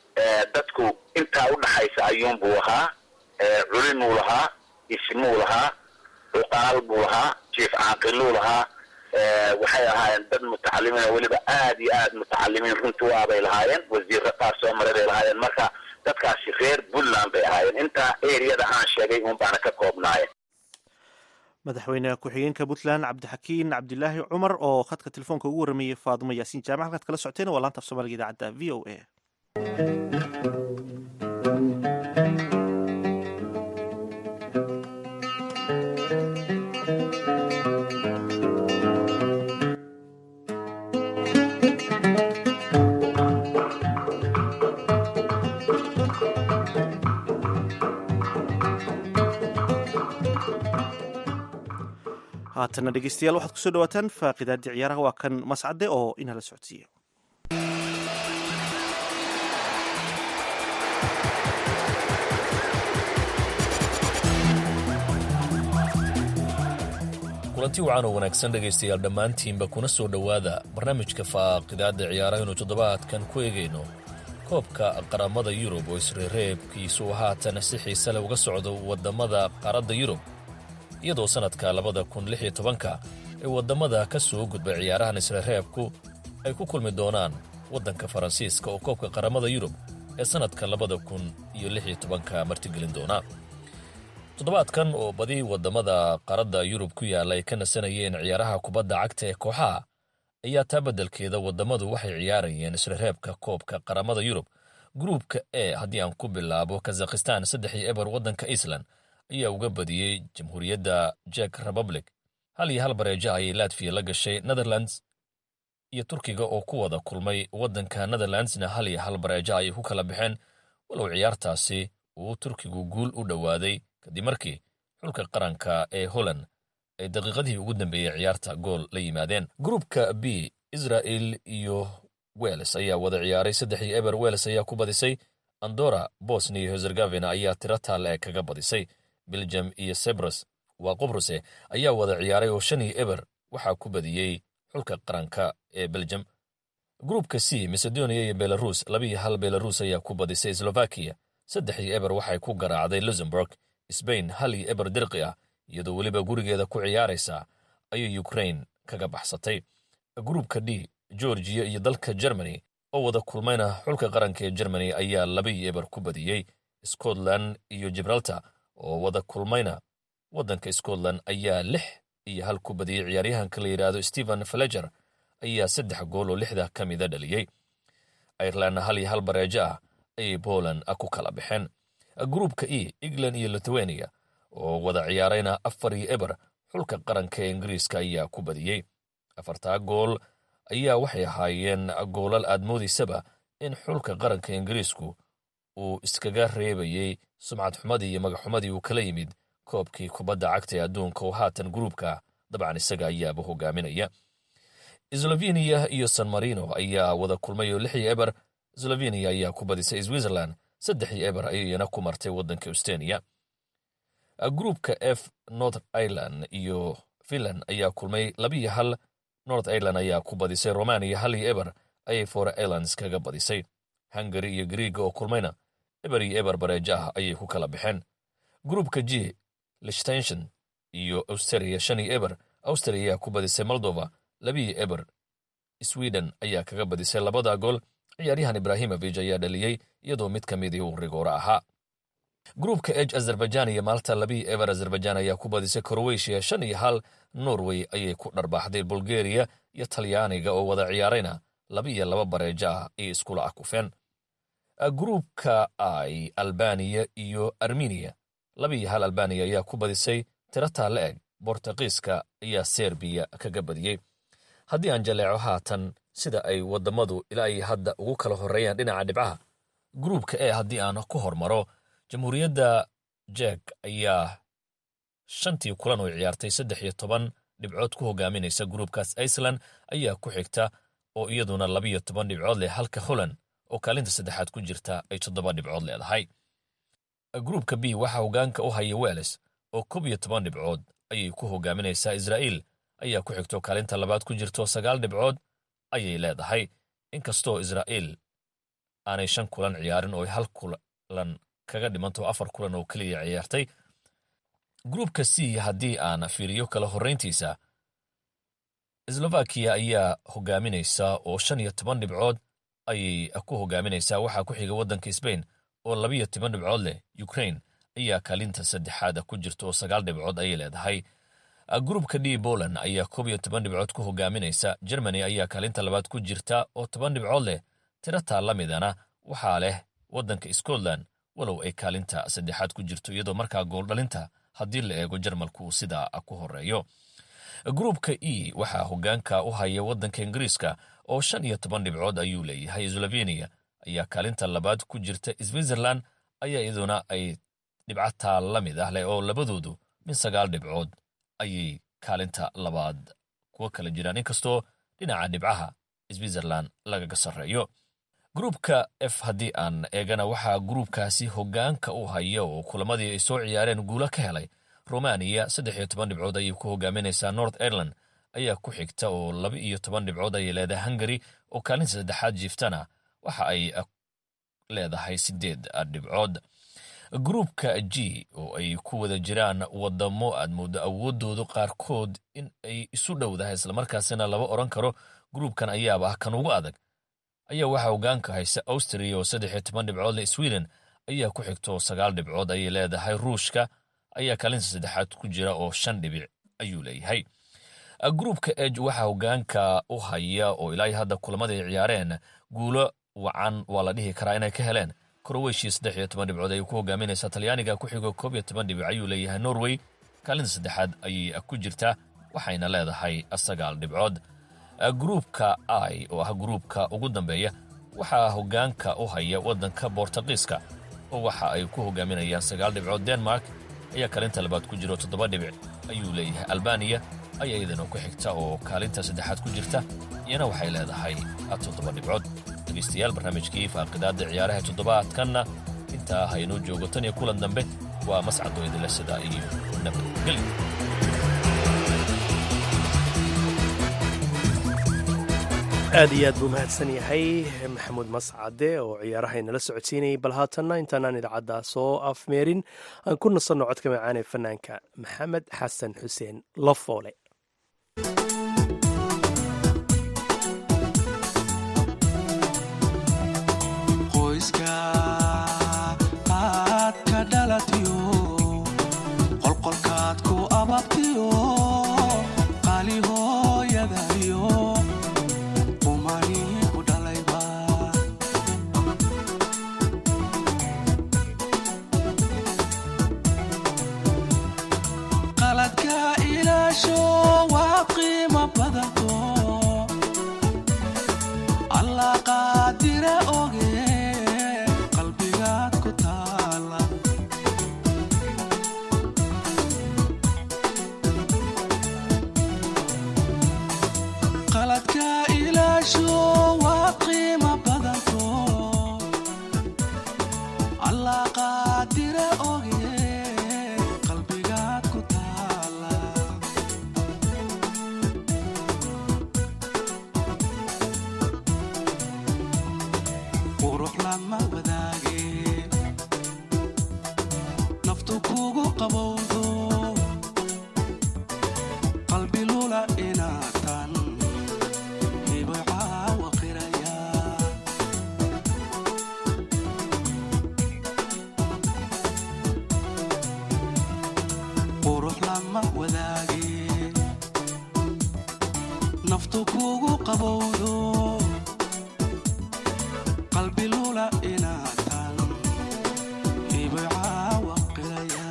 dadku intaa udhaxaysa ayuunbuu ahaa culimuu lahaa ismuu lahaa cuqaal buu lahaa jiif caaqiluu lahaa waxay ahaayeen dad mutacalimiin oo weliba aad iyo aad mutacalimiin runtii u abay lahaayeen wasiirra qaar soo maray bay lahaayeen marka dadkaasi reer puntland bay ahaayeen intaa eriyada aan sheegay uun baana ka koobnaayeen madaxweyne ku-xigeenka puntland cabdixakiin cabdilaahi cumar oo khadka telefoonka ugu warramayey faadumo yaasiin jaamac halkaad kala socoteen waa laanta af soomaaliga idaacadda v o a haatana dhegeystayaal waxaad kusoo dhawaataan faaqidaadii ciyaaraha waa kan mascade oo inala socodsiiya kulanti wacan oo wanaagsan dhegaystayaal dhammaantiinba kuna soo dhowaada barnaamijka faaqidaadda ciyaaraha inuu toddobaadkan ku eegayno koobka qaramada yurub oo isreereebkiisu haatan si xiise leh uga socdo waddamada qaaradda yurub iyadoo sannadka labada kun lix iyo tobanka ee waddamada ka soo gudbay ciyaarahan isreereebku ay ku kulmi doonaan waddanka faransiiska oo koobka qaramada yurub ee sannadka labada kun iyo lix iyo tobanka martigelin doona toddobaadkan oo badi waddamada qaaradda yurub ku yaalla ay ka nasanayeen ciyaaraha kubadda cagta ee kooxaha ayaa taa beddelkeeda waddamadu waxay ciyaarayeen isreereebka koobka qaramada yurub gruubka e haddii aan ku bilaabo kazakhistan saddex iyo eber waddanka iceland ayaa uga badiyey jamhuuriyadda jek republic hal iyo hal bareeja ayay latviya la gashay netherlands iyo turkiga oo ku wada kulmay waddanka netherlandsna hal iyo hal bareeja ayay ku kala baxeen walow ciyaartaasi uu turkigu guul u dhowaaday kadib markii xulka qaranka ee holland ay daqiiqadihii ugu dambeeyey ciyaarta gool la yimaadeen gruupka b israel iyo wels ayaa wada ciyaaray saddex iyo eber wels ayaa ku badisay andora bosnia iyo herzegovina ayaa tiro taale kaga badisay belgium iyo sebros waa qobruse ayaa wada ciyaaray oo shan iyo eber waxaa ku badiyey xulka qaranka ee belgium gruupka c macedonia iyo belarus laba iyo hal belarus ayaa ku badisay slovakiya saddex iyo eber waxay ku garaacday luxemburg sbain hal iyo eber dirqi ah iyadoo weliba gurigeeda ku ciyaaraysa ayay ukrain kaga baxsatay gruupka d georgiya iyo dalka germany oo wada kulmayna xulka qaranka ee germany ayaa laba iyo eber ku badiyey scotland iyo gibraltar oo wada kulmayna waddanka scotland ayaa lix iyo hal ku badiyey ciyaaryahanka la yidhaahdo stephen faleger ayaa saddex gool oo lixda ka mida dhaliyey irelandna hal iyo hal bareejo ah ayay poland ku kala baxeen gruupka e england iyo lithuania oo wada ciyaarayna afar iyo eber xulka qaranka ee ingiriiska ayaa ku badiyey afartaa gool ayaa waxay ahaayeen goolal aad moodaysaba in xulka qaranka ingiriisku uu iskaga reebayey sumcad xumadii iyo magaxumadii uu kala yimid koobkii kubadda cagta ee adduunka oo haatan gruubka dabcan isaga ayaaba hogaaminaya sloveniya iyo san marino ayaa wada kulmay oo lix iyo eber sloveniya ayaa ku badisay switzerland saddex iyo eber ayayna ku martay waddanka estoniya gruupka f north ireland iyo finland ayaa kulmay labiiyo hal north ireland ayaa ku badisay romania hal iyo eber ayay fore irelands kaga badisay hungary iyo griiga oo kulmayna eber iyo eber bareejo ah ayay ku kala baxeen gruupka g lichtenshon iyo austria shan iyo eber austria ayaa ku badisay moldova labiiyo eber sweden ayaa kaga badisay labada gool ciyaaryahan ibrahimovic ayaa dhaliyey iyadoo mid ka midii uu rigooro ahaa gruupka eg azerbaijan iyo maalta labiiyo eber azerbaijan ayaa ku badisay krowetiya shan iyo hal norway ayay ku dharbaaxday bulgariya iyo talyaaniga oo wada ciyaarayna laba iyo laba bareejo ah ay iskula akufeen gruupka i albaniya iyo armeniya laba iyo hal albaniya ayaa ku badisay tirataa la eg bortuqiiska ayaa serbiya kaga badiyey haddii aan jaleeco haatan sida ay waddamadu ilaa iyo hadda ugu kala horreeyaan dhinaca dhibcaha gruupka e haddii aan ku hormaro jamhuuriyadda jek ayaa shantii kulan oo ciyaartay saddex iyo toban dhibcood ku hogaaminaysa gruupkaas iceland ayaa ku xigta oo iyaduna labiyo toban dhibcood leh halka holland oo kaalinta saddexaad ku jirta ay toddoba dhibcood leedahay gruupka b waxaa hogaanka u haya welles oo koob iyo toban dhibcood ayay ku hogaaminaysaa israa'iil ayaa ku xigto kaalinta labaad ku jirto sagaal dhibcood ayay leedahay inkastoo israa'iil aanay shan kulan ciyaarin oo hal kulan kaga dhimanto afar kulan oo keliya ciyaartay gruupka c haddii aan fiiriyo kala horrayntiisa slovakiya ayaa hogaaminaysa oo shan iyo toban dhibcood ayay ku hogaaminaysaa waxaa ku xiga waddanka sbain oo labiyo toban dhibcood leh ukrain ayaa kaalinta saddexaada ku jirta oo sagaal dhibcood ayay leedahay gruupka d poland ayaa koob iyo toban dhibcood ku hogaaminaysa germany ayaa kaalinta labaad ku jirta oo toban dhibcood leh tirataa la midana waxaa leh waddanka scotland walow ay kaalinta saddexaad ku jirto iyadoo markaa gooldhalinta haddii la eego jarmalku uu sidaa ku horeeyo gruupka e waxaa hogaanka u haya waddanka ingiriiska oo shan iyo toban dhibcood ayuu leeyahay slovenia ayaa kaalinta labaad ku jirta switzerland ayaa iyaduna ay dhibcataa la mid ah leh oo labadoodu min sagaal dhibcood ayay kaalinta labaad kuwa kala jiraan inkastoo dhinaca dhibcaha switzerland lagaga sarreeyo gruupka f haddii aan eegana waxaa gruupkaasi hogaanka u haya oo kulamadii ay soo ciyaareen guulo ka helay romaniya saddex iyo toban dhibcood ayay ku hogaaminaysaa north ireland ayaa ku xigta oo laba iyo toban dhibcood ayay leedahay hungary oo kaalinta saddexaad jiiftana waxa ay leedahay sideed dhibcood gruupka g oo ay ku wada jiraan wadamo aad moodo awoodoodu qaarkood in ay isu dhowdahay islamarkaasina laba odran karo gruupkan ayaaba ah kan ugu adag ayaa waxaa hogaanka haysa austria oo saddex iyo toban dhibcood leh sweden ayaa ku xigta oo sagaal dhibcood ayay leedahay ruushka ayaa kaalinta saddexaad ku jira oo shan dhibic ayuu leeyahay gruupka eg waxaa hogaanka u haya oo ilaa hadda kulamada ay ciyaareen guulo wacan waa la dhihi karaa inay ka heleen koroweshia saddex iyo toban dhibcood ayay ku hogaaminaysaa talyaaniga ku xigo koob iyo toban dhibic ayuu leeyahay norway kaalinta saddexaad ayay ku jirtaa waxayna leedahay sagaal dhibcood gruupka i oo ah gruupka ugu dambeeya waxaa hogaanka u haya waddanka bortuqiiska oo waxa ay ku hogaaminayaan sagaal dhibcood denmark ayaa kaalinta labaad ku jiro toddoba dhibic ayuu leeyahay albaniya ayaa iyadana ku xigta oo kaalinta saddexaad ku jirta iyana waxay leedahay toddoba dhibcood dhegeystayaal barnaamijkii faaqidaadda ciyaaraha toddobaadkanna intaa haynoo joogo tan iyo kulan dambe waa mascadoo idinle sidaa iyo nabadgelyo aad iyo aad buu mahadsan yahay maxamuud mascade oo ciyaaraha inala socodsiinayay bal haatanna intaanaan idaacadda soo afmeerin aan ku nasanno codka macaan ee fanaanka maxamed xasan xuseen lafoole qoyska aad ka dhalatiyo qolqolkaad ku ababtiyo qaali hooyadayo qaladka ilaasho waa qiimo badanto allah qaadire oge qalbigaad ku taala qaladka ilaasho waa qiimo badanto allah qaadire oge qalbigaad ku taala qurux lama wadaage naftu kugu qabowdo qalbi lula inaatan hibay caawa qiraya qurux lama wadaage naftu kugu qabowdo qalbi lula inaatan hibay caawa qiraya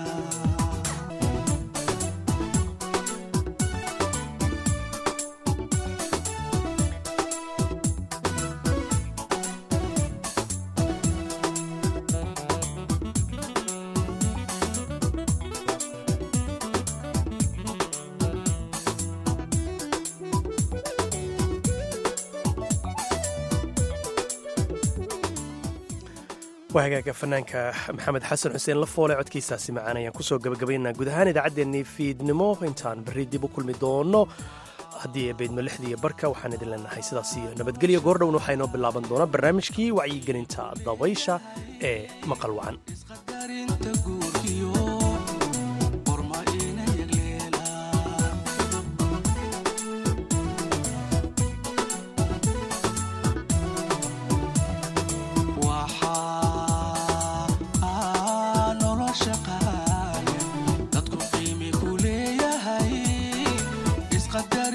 waa hagaaga fanaanka maxamed xasan xuseen lafoole codkiisaasi macaan ayaan kusoo gabagabaynaa guud ahaan idaacaddeenii fiidnimo intaan berri dib u kulmi doono haddii eebeydmo lixdii barka waxaan idin leenahay sidaas iyo nabadgelyo goordhowna waxaa inoo bilaaban doona barnaamijkii wacyigelinta dabaysha ee maqal wacan darinta guurkiyo qorma ina yagleela waxaa nolosha qaaya dadku qiimi ku leeyahay isqadar